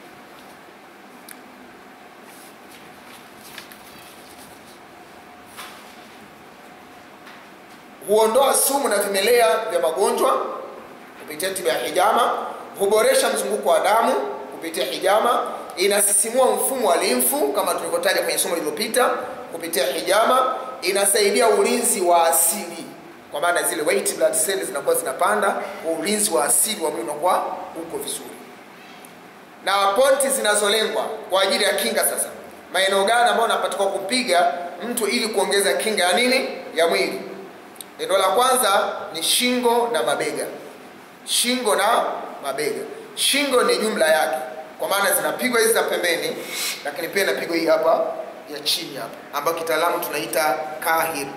huondoa sumu na vimelea vya magonjwa kupitia tiba ya hijama huboresha mzunguko wa damu kupitia hijama inasisimua mfumo wa limfu kama tulivyotaja kwenye somo lililopita kupitia hijama inasaidia ulinzi wa asili kwa maana zile white blood cells zinakuwa zinapanda kwa ulinzi wa asili wa mwili unakuwa uko vizuri na pointi zinazolengwa kwa ajili ya kinga sasa maeneo gani ambayo unapatiwa kupiga mtu ili kuongeza kinga ya nini ya mwili eneo la kwanza ni shingo na mabega shingo na mabega shingo ni jumla yake kwa maana zinapigwa hizi za pembeni lakini pia inapigwa hii hapa ya chini hapa ambayo kitaalamu tunaita kahir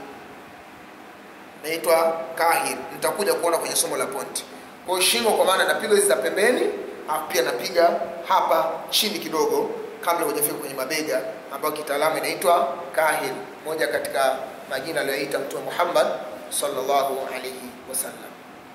naitwa kahir nitakuja kuona kwenye somo la ponti kwa hiyo shingo kwa maana napigwa hizi za pembeni alafu pia napiga hapa chini kidogo kabla hujafika kwenye mabega ambayo kitaalamu inaitwa kahir moja katika majina aliyoita mtume muhammad sallallahu alaihi wasallam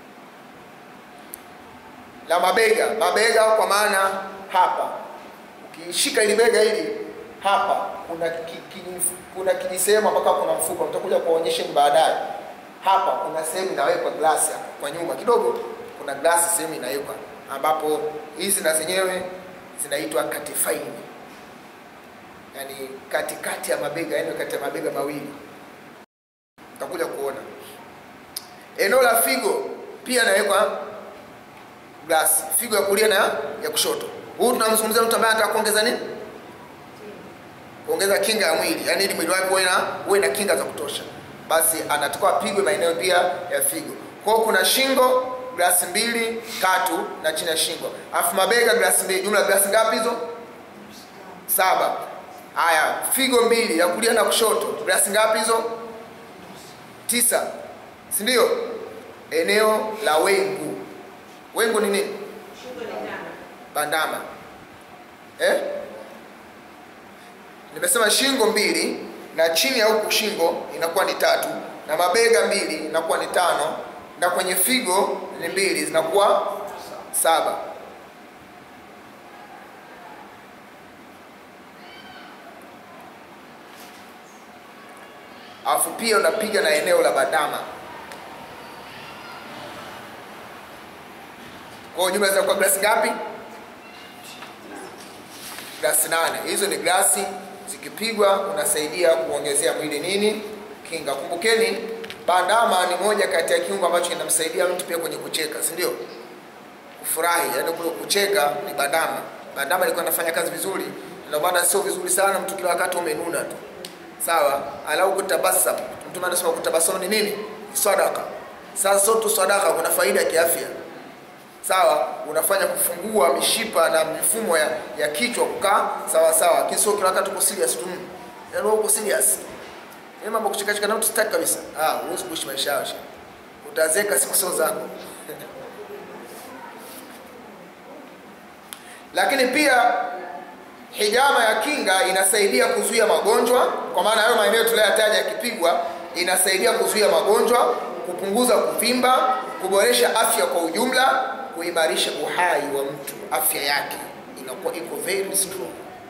la mabega mabega kwa maana hapa ukishika ili bega hili hapa kuna ki, ki, kuna kijisehemu ambako kuna mfupa mtakuja kuonyesheni baadaye hapa kuna sehemu inawekwa glasi hapa kwa nyuma kidogo kuna glasi sehemu inawekwa ambapo hizi na zenyewe zinaitwa katifaini yani katikati ya mabega yani kati ya mabega mawili utakuja kuona eneo la figo pia inawekwa glasi figo ya kulia na ya kushoto huu tunamzungumzia mtu ambaye anataka kuongeza nini kuongeza kinga ya mwili yani ili mwili wake uwe na uwe na kinga za kutosha basi anatakiwa apigwe maeneo pia ya figo kwa hiyo kuna shingo glasi mbili tatu na chini ya shingo alafu mabega glasi mbili jumla glasi ngapi hizo saba haya figo mbili ya kulia na kushoto glasi ngapi hizo tisa si ndio eneo la wengu wengu ni nini Shingo ni tano. bandama eh? nimesema shingo mbili na chini ya huku shingo inakuwa ni tatu na mabega mbili inakuwa ni tano na kwenye figo ni mbili zinakuwa saba alafu pia unapiga na eneo la bandama kwa hiyo jumla zinakuwa glasi ngapi glasi nane hizo ni glasi zikipigwa unasaidia kuongezea mwili nini kinga kumbukeni bandama ni moja kati ya kiungo ambacho kinamsaidia mtu pia kwenye kucheka si ndio kufurahi yaani kule kucheka ni bandama bandama ilikuwa inafanya kazi vizuri ndio maana sio vizuri sana mtu kila wakati umenuna tu sawa alau kutabasam mtume anasema kutabasamu ni nini Ni sadaka sasa sio tu sadaka kuna faida ya kiafya sawa unafanya kufungua mishipa na mifumo ya, ya kichwa kukaa sawa sawa lakini sio kila wakati uko serious tu yaani wewe uko serious ni mambo kucheka cheka na mtu sitaki kabisa ah huwezi kuishi maisha yao shehe. utazeka siku sio zako lakini pia hijama ya kinga inasaidia kuzuia magonjwa kwa maana hayo maeneo tuliyoyataja yakipigwa inasaidia kuzuia magonjwa kupunguza kuvimba kuboresha afya kwa ujumla kuimarisha uhai wa mtu afya yake inakuwa iko very strong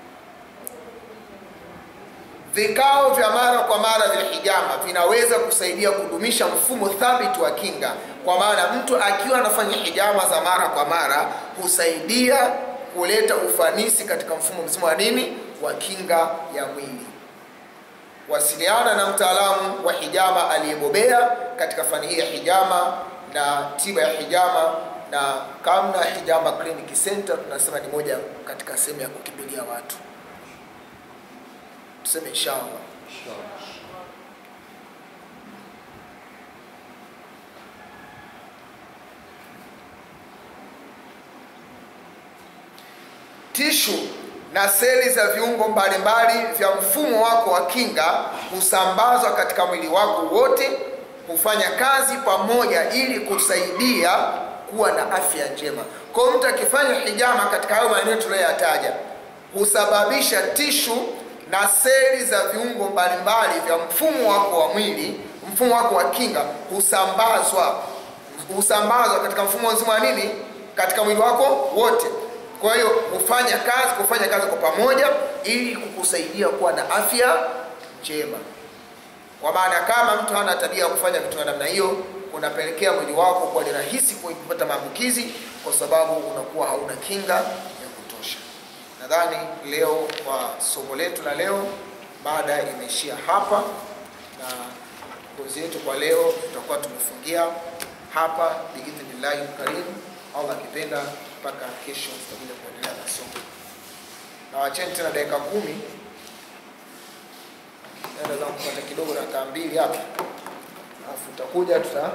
vikao vya mara kwa mara vya hijama vinaweza kusaidia kudumisha mfumo thabiti wa kinga kwa maana mtu akiwa anafanya hijama za mara kwa mara husaidia kuleta ufanisi katika mfumo mzima wa nini wa kinga ya mwili wasiliana na mtaalamu wa hijama aliyebobea katika fani hii ya hijama na tiba ya hijama na kamna hijama clinic center tunasema ni moja katika sehemu ya kukimbilia watu tuseme inshallah tishu na seli za viungo mbalimbali vya mfumo wako wa kinga husambazwa katika mwili wako wote hufanya kazi pamoja ili kusaidia kuwa na afya njema kwa hiyo mtu akifanya hijama katika hayo maeneo tuliyoyataja husababisha tishu na seli za viungo mbalimbali vya mfumo wako wa mwili mfumo wako wa kinga husambazwa husambazwa katika mfumo mzima wa nini katika mwili wako wote kwa hiyo hufanya kazi kufanya kazi kwa pamoja ili kukusaidia kuwa na afya njema kwa maana kama mtu hana tabia ya kufanya vitu vya namna hiyo unapelekea mwili wako kuwa ni rahisi kupata maambukizi kwa sababu unakuwa hauna kinga ya kutosha nadhani leo kwa somo letu la leo mada imeishia hapa na kozi yetu kwa leo tutakuwa tumefungia hapa biidhnillahi karimu allah akipenda mpaka kesho tutakuja kuendelea na somo na wacheni tena dakika kumi naenda zangu kupata kidogo dakika mbili hapa alafu tutakuja tuta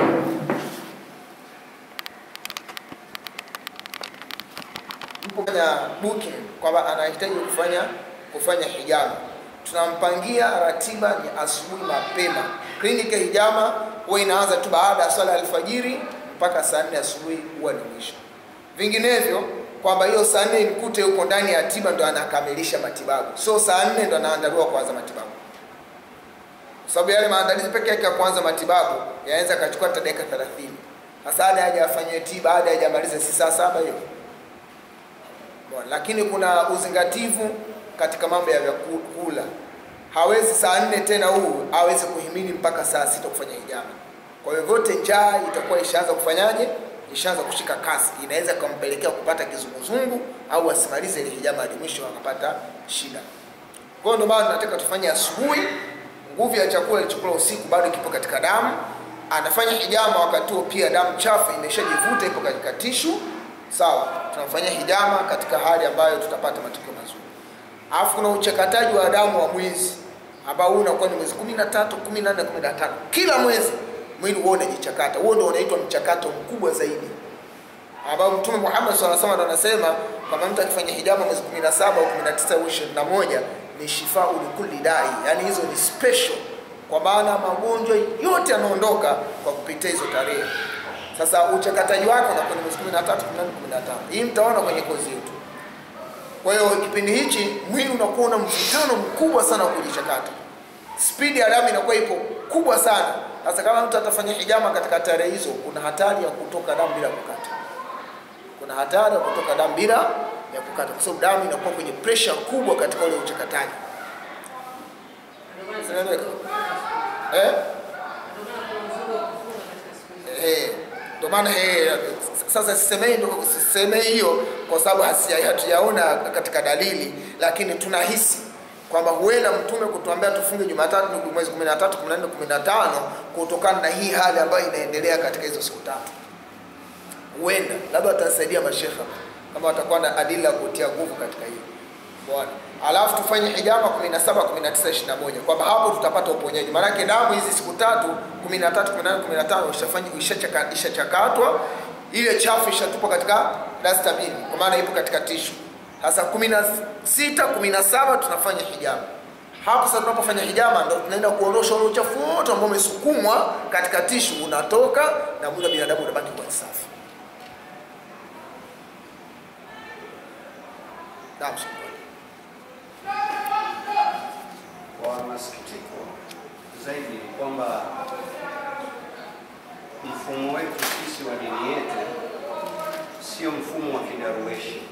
mpo kufanya booking kwamba anahitaji kufanya kufanya hijama tunampangia ratiba ni asubuhi mapema kliniki ya hijama huwa inaanza tu baada ya swala ya alfajiri mpaka saa nne asubuhi huwa ni mwisho vinginevyo kwamba hiyo saa nne mkute yuko ndani ya tiba ndo anakamilisha matibabu so saa nne ndo anaandaliwa kuanza matibabu kwa sababu yale maandalizi peke yake ya kuanza matibabu yanaweza akachukua hata dakika thelathini hasa hadi haja afanyiwe tiba hadi hajamaliza si saa saba hiyo Bwana, lakini kuna uzingativu katika mambo ya vyakula hawezi saa nne tena huu aweze kuhimili mpaka saa sita kufanya hijama kwa hiyo vyote njaa itakuwa ishaanza kufanyaje ishaanza kushika kasi inaweza kumpelekea kupata kizunguzungu au asimalize ile hijama hadi mwisho akapata shida kwa hiyo ndio maana tunataka tufanye asubuhi nguvu ya chakula ilichokula usiku bado kipo katika damu anafanya hijama wakati huo pia damu chafu imeshajivuta ipo katika tishu sawa tunamfanyia hijama katika hali ambayo tutapata matokeo mazuri alafu kuna uchakataji wa damu wa mwezi ambao huu unakuwa ni mwezi 13 14 15 kila mwezi mwili huo unajichakata huo ndio unaitwa mchakato mkubwa zaidi ambao mtume Muhammad sallallahu alaihi wasallam anasema kama mtu akifanya hijama mwezi 17 au 19 au 21 ni shifau likulli dai, yani hizo ni special, kwa maana magonjwa yote yanaondoka kwa kupitia hizo tarehe. Sasa uchakataji wake unakuwa ni mwezi 13, 14, 15. Hii mtaona kwenye kozi yetu. Kwa hiyo kipindi hichi mwili unakuwa una mvutano mkubwa sana wa kujichakata, spidi ya damu inakuwa ipo kubwa sana. Sasa kama mtu atafanya hijama katika tarehe hizo, kuna hatari ya kutoka damu bila kukata, kuna hatari ya kutoka damu bila ya kukata, kwa sababu damu inakuwa kwenye pressure kubwa katika ule uchakataji Ndio maana Zinaeleweka? ndio eh? maana kuna uzuri wa kufunga katika siku hizi. Eh, ndio maana eh, sasa sisemei ndo sisemei hiyo kwa sababu hasi- hatujaona katika dalili, lakini tunahisi kwamba huenda mtume kutuambia tufunge Jumatatu ni mwezi 13, 14, 15 kutokana na hii hali ambayo inaendelea katika hizo siku tatu. Huenda labda watasaidia mashekha kama watakuwa na adila ya kutia nguvu katika hili. Bwana. Alafu tufanye hijama 17, 19, 21 kwamba hapo tutapata uponyaji. Maanake damu hizi siku tatu 13, 14, 15 ishafanya ishachaka- ishachakatwa, ile chafu ishatupwa katika dustbin kwa maana ipo katika tishu. Sasa 16, 17 tunafanya hijama. Hapo sasa tunapofanya hijama ndo tunaenda kuondosha ule uchafu wote ambao umesukumwa katika tishu unatoka na mwili wa binadamu unabaki kuwa safi. Naam, shukran. Kwa masikitiko zaidi ni kwamba mfumo wetu sisi wa dini yetu sio mfumo wa kidarueshi.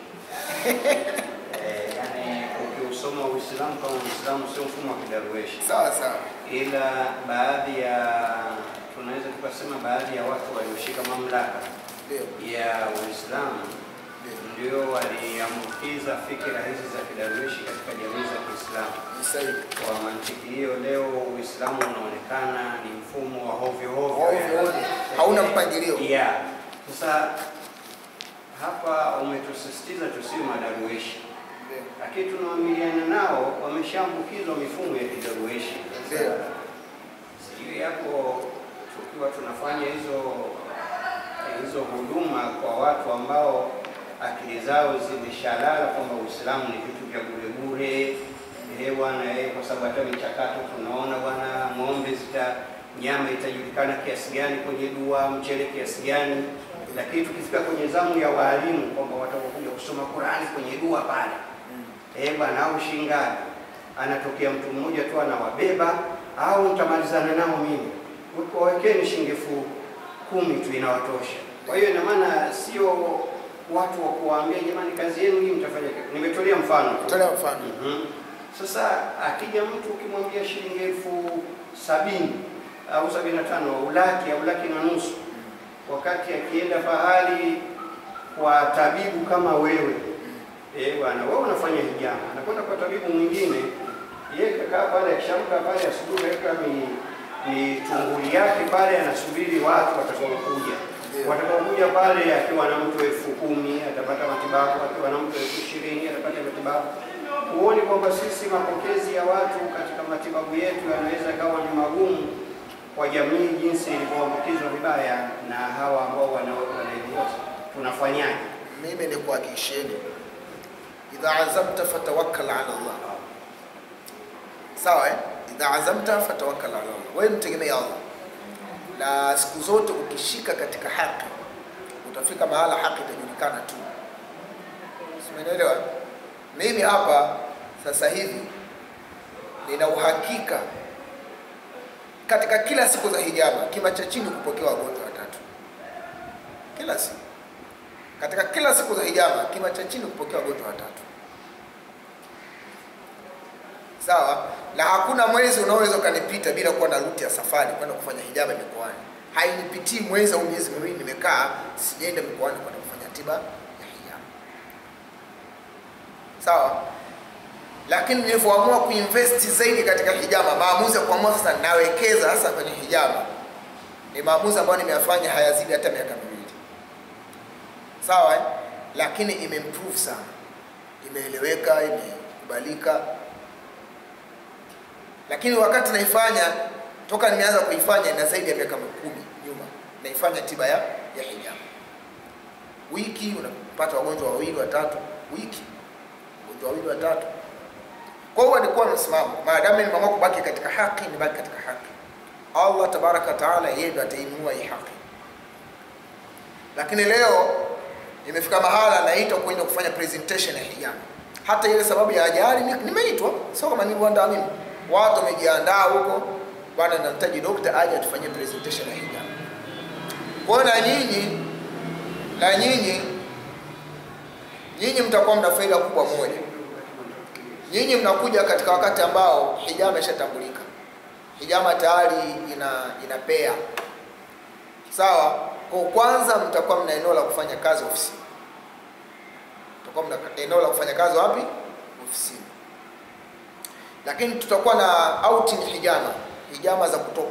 Eh, yani ukiusoma Uislamu kama Uislamu sio mfumo wa kidarueshi, Sawa sawa. ila baadhi ya tunaweza tukasema baadhi ya watu walioshika mamlaka Ndio. ya Uislamu ndio waliambukiza fikira hizi za kidarueshi katika jamii za Kiislamu. Ni sahihi. Kwa mantiki hiyo, leo Uislamu unaonekana ni mfumo wa hovyo hovyo, Ovyo ovyo. Hauna mpangilio. Yeah. Sasa hapa umetusisitiza tusiwe madarueshi, Ndio. lakini tunaamiliana nao, wameshaambukizwa mifumo ya kidarueshi. Sasa Ndio. sijui hapo tukiwa tunafanya hizo hizo huduma kwa watu ambao akili zao zimeshalala kwamba Uislamu ni vitu vya bure bure, eh bwana, eh, kwa sababu hata michakato tunaona bwana, ng'ombe zita nyama itajulikana kiasi gani kwenye dua, mchele kiasi gani, lakini tukifika kwenye zamu ya waalimu kwamba watakokuja kusoma Qurani kwenye dua pale eh bwana, au shingapi, anatokea mtu mmoja tu anawabeba, au mtamalizana nao mimi, wawekeni shilingi elfu kumi tu inawatosha. Kwa hiyo ina maana sio watu wa kuwaambia jamani, kazi yenu hii mtafanya. kitu." Nimetolea mfano tu. Tolea mfano. Mhm. Sasa akija mtu ukimwambia shilingi elfu sabini au sabini na tano au laki au laki na nusu, wakati akienda pahali kwa tabibu kama wewe eh, bwana wewe unafanya hijama, anakwenda kwa tabibu mwingine, yeye kakaa pale, akishamka pale asubuhi, kaweka mi mitunguli yake pale, anasubiri watu watakaokuja Ndio. watakaokuja pale, akiwa na mtu elfu kumi atapata matibabu, akiwa na mtu elfu ishirini atapata matibabu. Huoni kwamba sisi mapokezi ya watu katika matibabu yetu yanaweza kawa ni magumu kwa jamii, jinsi ilivyoambukizwa vibaya na hawa ambao wana- wanaiongoza? Tunafanyaje? Mimi ni kuhakikisheni, idha azamta fatawakkal ala Allah. Sawa eh? Idha azamta fatawakkal ala Allah. Wewe mtegemea Allah, na siku zote ukishika katika haki utafika mahala haki itajulikana tu. Simeelewa? Mimi hapa sasa hivi nina uhakika katika kila siku za hijama kima cha chini kupokea wagonjwa watatu kila siku katika kila siku za hijama kima cha chini kupokea wagonjwa watatu sawa na hakuna mwezi unaoweza ukanipita bila kuwa na ruti ya safari kwenda kufanya hijama mikoani hainipitii mwezi au miezi miwili nimekaa sijaenda mikoani kwenda kufanya tiba ya hijama sawa lakini nilivyoamua kuinvest zaidi katika hijama maamuzi ya kuamua sasa nawekeza hasa kwenye hijama ni maamuzi ambayo nimeyafanya hayazidi hata miaka miwili sawa eh? lakini imeimprove sana imeeleweka imekubalika lakini wakati naifanya toka nimeanza kuifanya ina zaidi ya miaka kumi nyuma naifanya tiba ya, ya hijama wiki unapata wagonjwa wawili watatu wiki wagonjwa wawili watatu kwa hiyo alikuwa na msimamo maadamu nimeamua kubaki katika haki nibaki katika haki allah tabaraka wataala yeye ndo atainua hii haki lakini leo imefika mahala naitwa kwenda kufanya presentation ya hijama hata ile sababu ya ajali ni- nimeitwa sio kama niliandaa mimi watu wamejiandaa huko bwana namtaji dokta aje atufanyie presentation ya hijama kwa hiyo na nyinyi na nyinyi nyinyi mtakuwa mna faida kubwa moja nyinyi mnakuja katika wakati ambao hijama ishatambulika hijama tayari ina inapea sawa kwa kwanza mtakuwa mna eneo la kufanya kazi ofisini mtakuwa mna eneo la kufanya kazi wapi ofisini lakini tutakuwa na outing hijama hijama za kutoka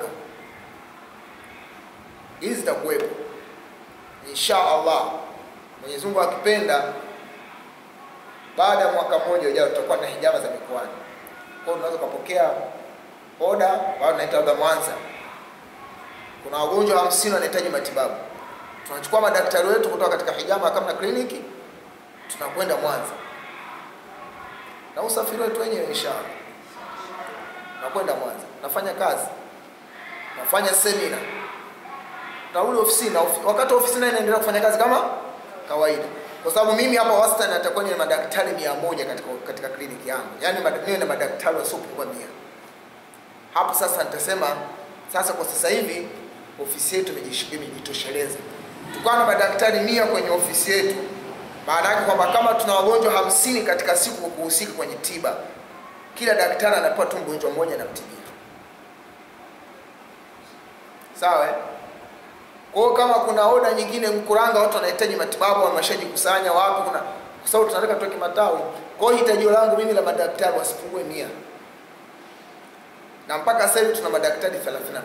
hizi zitakuwepo insha allah mwenyezi mungu akipenda baada ya mwaka mmoja ujao tutakuwa na hijama za mikoani kwa hiyo unaweza ukapokea oda bado naita labda mwanza kuna wagonjwa hamsini wanahitaji matibabu tunachukua madaktari wetu kutoka katika hijama kama na kliniki tunakwenda mwanza na usafiri wetu wenyewe inshallah nakwenda mwanza nafanya kazi nafanya semina narudi ofisini na ofi, wakati ofisini naye naendelea kufanya kazi kama kawaida kwa sababu mimi hapa wastani natakuwa ni madaktari mia moja katika, katika kliniki yangu yaani mad- niwe na madaktari wasiopungua mia hapo sasa nitasema sasa kwa sasa hivi ofisi yetu imejish- imejitosheleza tukawa na madaktari mia kwenye ofisi yetu maana yake kwamba kama tuna wagonjwa hamsini katika siku kuhusika kwenye tiba kila daktari anapewa tu mgonjwa mmoja anamtibia sawa eh? kwa hiyo kama kuna oda nyingine mkuranga watu wanahitaji matibabu wameshajikusanya wapi kuna kwa sababu tunataka tuweke matawi kwa hiyo hitajio langu mimi la madaktari wasipungue mia na mpaka sasa hivi tuna madaktari 32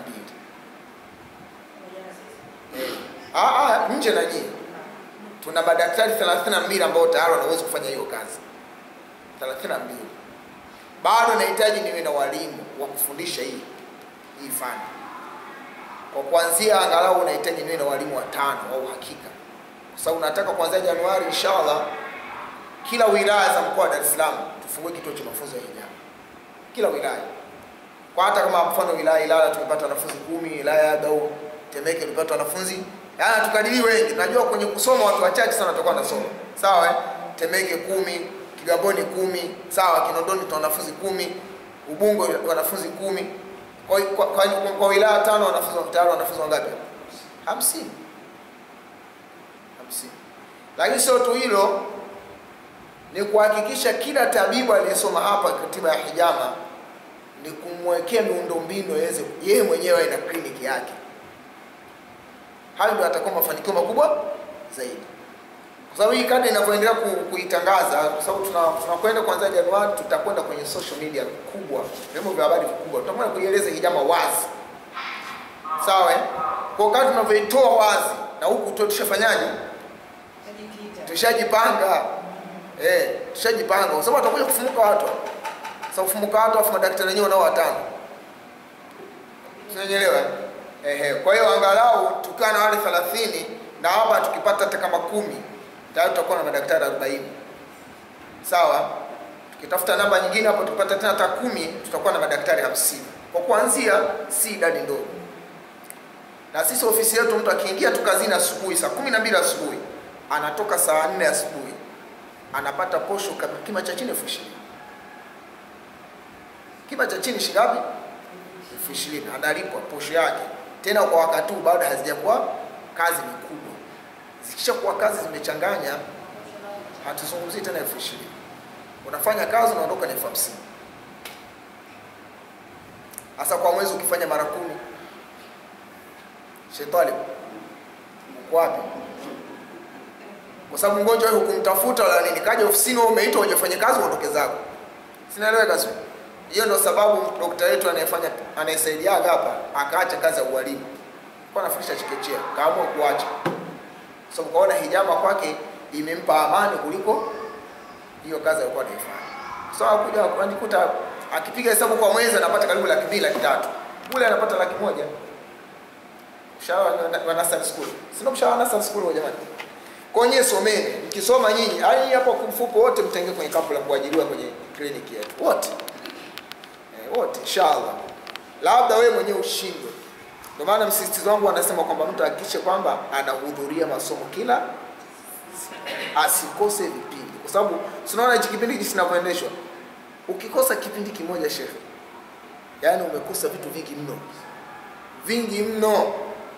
ah, ah, nje na nyie tuna madaktari 32 ambao tayari wanaweza kufanya hiyo kazi 32 bado nahitaji niwe na walimu wa kufundisha hii hii fani kwa kuanzia angalau unahitaji niwe na walimu watano wa uhakika kwa sababu nataka kuanzia januari inshallah kila wilaya za mkoa wa dar es salaam tufungue kituo cha mafunzo ya hijama kila wilaya kwa hata kama mfano wilaya ilala tumepata wanafunzi kumi wilaya ya dau temeke tulipata wanafunzi yaani tukadiri wengi najua kwenye kusoma watu wachache sana watakuwa wanasoma sawa eh? temeke kumi kigamboni kumi sawa kinondoni tuna wanafunzi kumi ubungo wanafunzi kumi kwa, kwa, kwa, kwa, kwa wilaya tano wanafunzi tayari wanafunzi wangapi hamsini hamsini lakini sio tu hilo ni kuhakikisha kila tabibu aliyesoma hapa katiba ya hijama ni kumwekea miundombinu yeze yeye mwenyewe na kliniki yake hayo ndio atakuwa mafanikio makubwa zaidi kwa sababu hii kadi inavyoendelea ku, kuitangaza kwa sababu tuna- tunakwenda kuanzia januari tutakwenda kwenye social media kubwa vyombo vya habari vikubwa tutakwenda kuieleza hijama wazi sawa eh? kwa kadri tunavyoitoa wazi na huku tu tushafanyaje Tajikita. tushajipanga eh, tushajipanga kwa sababu watakuja kufumuka watu sasa kufumuka watu afu madaktari wenyewe nao watano unanielewa ehe kwa hiyo angalau tukiwa na wale 30 na hapa tukipata hata kama kumi tayari tutakuwa na madaktari 40 sawa tukitafuta namba nyingine hapo tukipata tena hata kumi tutakuwa na madaktari 50 kwa kuanzia si idadi ndogo na sisi ofisi yetu mtu akiingia tu kazini asubuhi saa kumi na mbili asubuhi anatoka saa nne asubuhi anapata posho kama kima cha chini elfu ishirini kima cha chini shingapi elfu ishirini analipwa posho yake tena kwa wakati huu bado hazijakuwa kazi ni kubwa zikisha kuwa kazi zimechanganya hatuzungumzii tena elfu ishirini unafanya kazi unaondoka na elfu hamsini hasa kwa mwezi ukifanya mara kumi shetani uko wapi kwa sababu mgonjwa wewe hukumtafuta wala nini kaja ofisini wewe umeitwa uje fanye kazi uondoke zako sinaeleweka sio hiyo ndio sababu dokta wetu anayefanya anayesaidiaga hapa akaacha kazi ya ualimu kwa anafundisha chekechea kaamua kuacha kwa sababu kaona hijama kwake imempa amani kuliko hiyo kazi alikuwa anaifanya so akuja anikuta akipiga hesabu kwa mwezi anapata karibu laki mbili laki tatu kule anapata laki moja mshahara wa- wa nursery school sio mshahara wa nursery school huo jamani kwenye someni mkisoma nyinyi yani hapo kumfuko wote mtaingia kwenye kapu la kuajiriwa kwenye kliniki yetu wote eh, wote inshallah labda wewe mwenyewe ushindwe ndio maana msisitizo wangu anasema kwamba mtu ahakikishe kwamba anahudhuria masomo kila asikose vipindi kwa sababu tunaona hichi kipindi jinsi kinavyoendeshwa ukikosa kipindi kimoja shekhe yaani umekosa vitu vingi mno vingi mno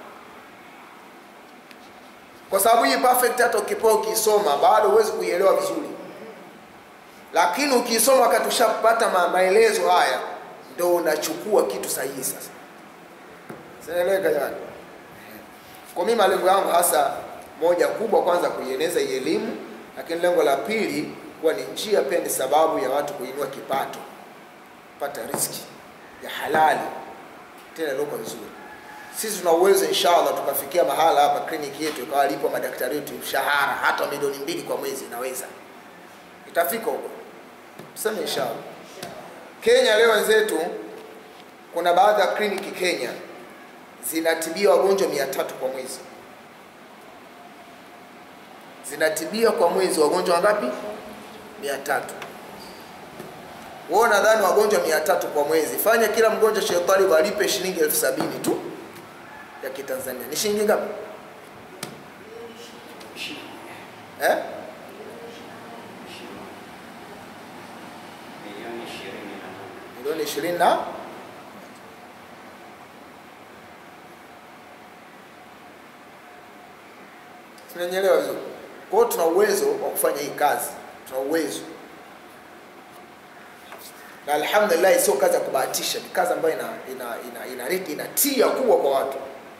kwa sababu hii perfect hata ukipewa ukisoma bado huwezi kuielewa vizuri lakini ukisoma wakati ushapata ma maelezo haya ndo unachukua kitu sahihi sasa sinaeleweka jamani kwa mimi malengo yangu hasa moja kubwa kwanza kuieneza hii elimu lakini lengo la pili kuwa ni njia pia ni sababu ya watu kuinua kipato kupata riski ya halali tena iliyoko vizuri sisi tuna uwezo inshallah tukafikia mahala hapa kliniki yetu ikawa lipo madaktari wetu mshahara hata milioni mbili kwa mwezi inaweza itafika huko tuseme inshallah kenya leo wenzetu kuna baadhi ya kliniki kenya zinatibia wagonjwa mia tatu kwa mwezi zinatibia kwa mwezi wagonjwa wangapi mia tatu wao nadhani wagonjwa mia tatu kwa mwezi fanya kila mgonjwa shetani walipe shilingi elfu sabini tu ya kitanzania ni shilingi ngapi eh? milioni ishirini na nane. milioni ishirini na tunanyelewa vizuri kwa hiyo tuna uwezo wa kufanya hii kazi tuna uwezo na alhamdulillah sio kazi ya kubahatisha ni kazi ambayo ina ina ina ina, ina tia kubwa kwa watu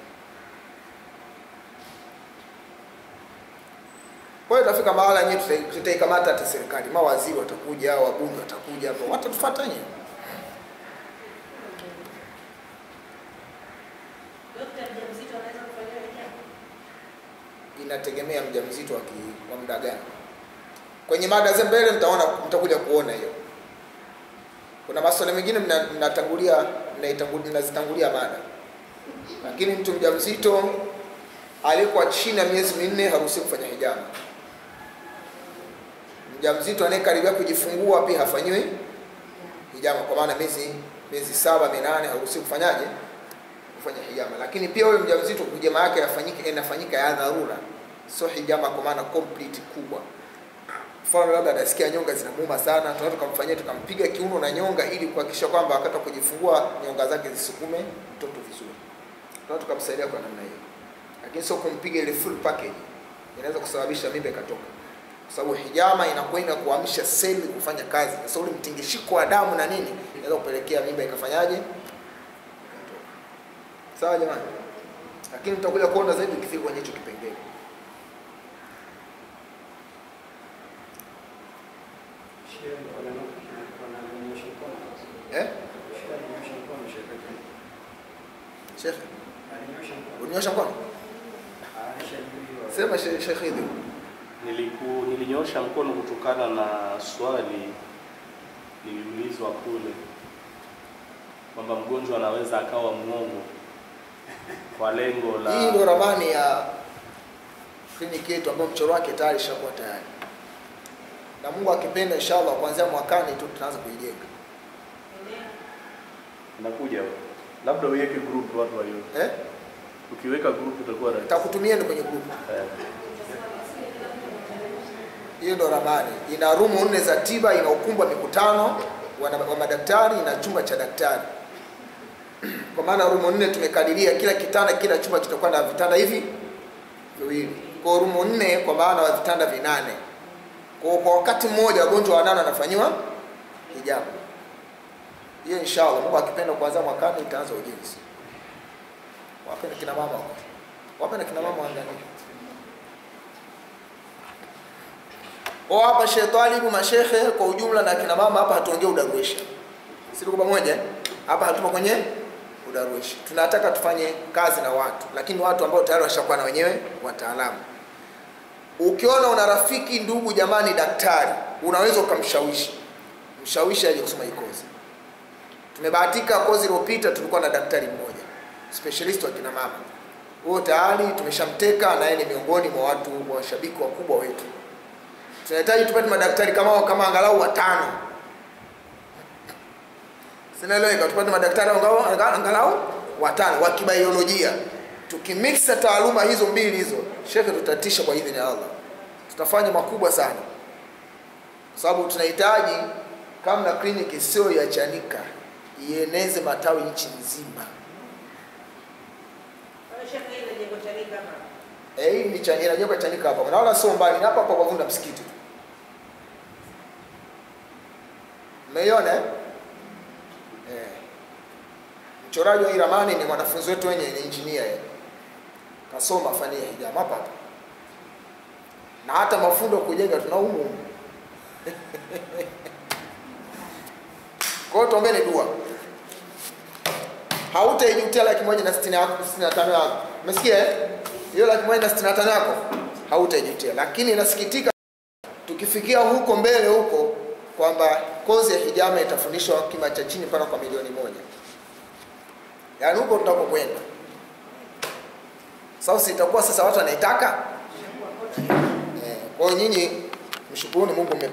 kwa hiyo itafika mahala yenyewe tutai- tutaikamata hata serikali mawaziri watakuja wabunge watakuja hapo watatufuata nyewe Dokta mjamzito anaweza kufanyiwa hijab? inategemea mjamzito wa ki- wa muda gani kwenye mada za mbele mtaona mtakuja kuona hiyo kuna maswali mengine mna- mnatangulia mnaitangu- mnazitangulia mada lakini mtu mjamzito aliyekuwa chini ya miezi minne haruhusiwi kufanya hijama mjamzito anayekaribia kujifungua pia hafanyiwi hijama kwa maana miezi miezi saba minane haruhusiwi kufanyaje kufanya hijama lakini pia huyo mjamzito hijama yake yafanyike inafanyika ya dharura sio hijama kwa maana complete kubwa mfano labda anasikia nyonga zinamuuma sana tunaweza tukamfanyia tukampiga kiuno na nyonga ili kuhakikisha kwamba wakati wa kujifungua nyonga zake zisukume mtoto vizuri tunaweza tukamsaidia kwa namna hiyo lakini sio kumpiga ile full package inaweza kusababisha mimba ikatoka kwa sababu hijama inakwenda kuamsha seli kufanya kazi sasa ule mtingishiko wa damu na nini inaweza kupelekea mimba ikafanyaje ikatoka sawa jamani lakini tutakuja kuona zaidi ukifika kwenye hicho kipengele Shehe, wana- wananyosha mkono. eh Shehe alinyosha mkono, shehe wetu. shekhe Alinyosha mkono. unyosha mkono Alishajibiwa. sema she- shekhe hivi Niliku, nilinyoosha mkono kutokana na swali liliulizwa kule kwamba mgonjwa anaweza akawa mwongo kwa lengo la hii ndio ramani ya kliniki yetu ambayo mchoro wake tayari ishakuwa tayari na mungu akipenda inshallah kuanzia mwakani tu tunaanza kuijenga Eneo inakuja huko. labda uweke group watu waione. eh? Ukiweka group itakuwa rahisi. takutumieni kwenye grupu Eh. hiyo ndo ramani ina rumu nne za tiba ina ukumbi wa mikutano wa, wa madaktari ina chumba cha daktari kwa maana rumu nne tumekadiria kila kitanda kila chumba kitakuwa na vitanda hivi viwili kwa rumu nne kwa maana wa vitanda vinane kwa kwa wakati mmoja wagonjwa wanane wanafanyiwa hijabu hiyo inshallah mungu akipenda kuanzia mwakani itaanza ujenzi wape na kina mama wako. wape na kina mama waangalie Kwa hapa Sheikh Talibu mashehe kwa ujumla na kina mama hapa hatuongee udarweshi. Si tuko pamoja? eh? Hapa hatupo kwenye udarweshi. Tunataka tufanye kazi na watu, lakini watu ambao tayari washakuwa na wenyewe wataalamu. Ukiona una rafiki, ndugu, jamani, daktari, unaweza ukamshawishi. Mshawishi aje kusoma hii kozi. Tumebahatika kozi iliyopita tulikuwa na daktari mmoja, specialist wa kina mama. huyo tayari tumeshamteka na yeye ni miongoni mwa watu washabiki wakubwa wetu tunahitaji tupate madaktari kama hao kama angalau watano sinaeleweka tupate madaktari angalau, angalau watano wa kibaiolojia tukimixa taaluma hizo mbili hizo shekhe tutatisha kwa idhini ya allah tutafanya makubwa sana kwa sababu tunahitaji kama kliniki sio ya chanika ieneze matawi nchi nzima Kwa hiyo shekhe, hili jengo Chanika hapa. Eh, hii ni Chanika, inajengwa Chanika hapa. Na wala sio mbali, ni hapa hapa kwa Vunda msikiti tu. Mmeiona eh? Eh. Mchoraji wa hii ramani ni mwanafunzi wetu wenye ni engineer yeye. Kasoma fani ya hijama hapa hapa. Na hata mafundo ya kujenga tuna humu humu. Kwa hiyo tuombeni dua. Hautaijutia laki moja na sitini yako sitini na tano yako. Umesikia eh? Hiyo laki moja na sitini na tano yako hautaijutia, lakini inasikitika tukifikia huko mbele huko kwamba kozi ya hijama itafundishwa kima cha chini mpaka kwa milioni moja, yaani huko tutakokwenda. Sasa itakuwa sasa watu wanaitaka eh. Kwa hiyo nyinyi mshukuruni Mungu mme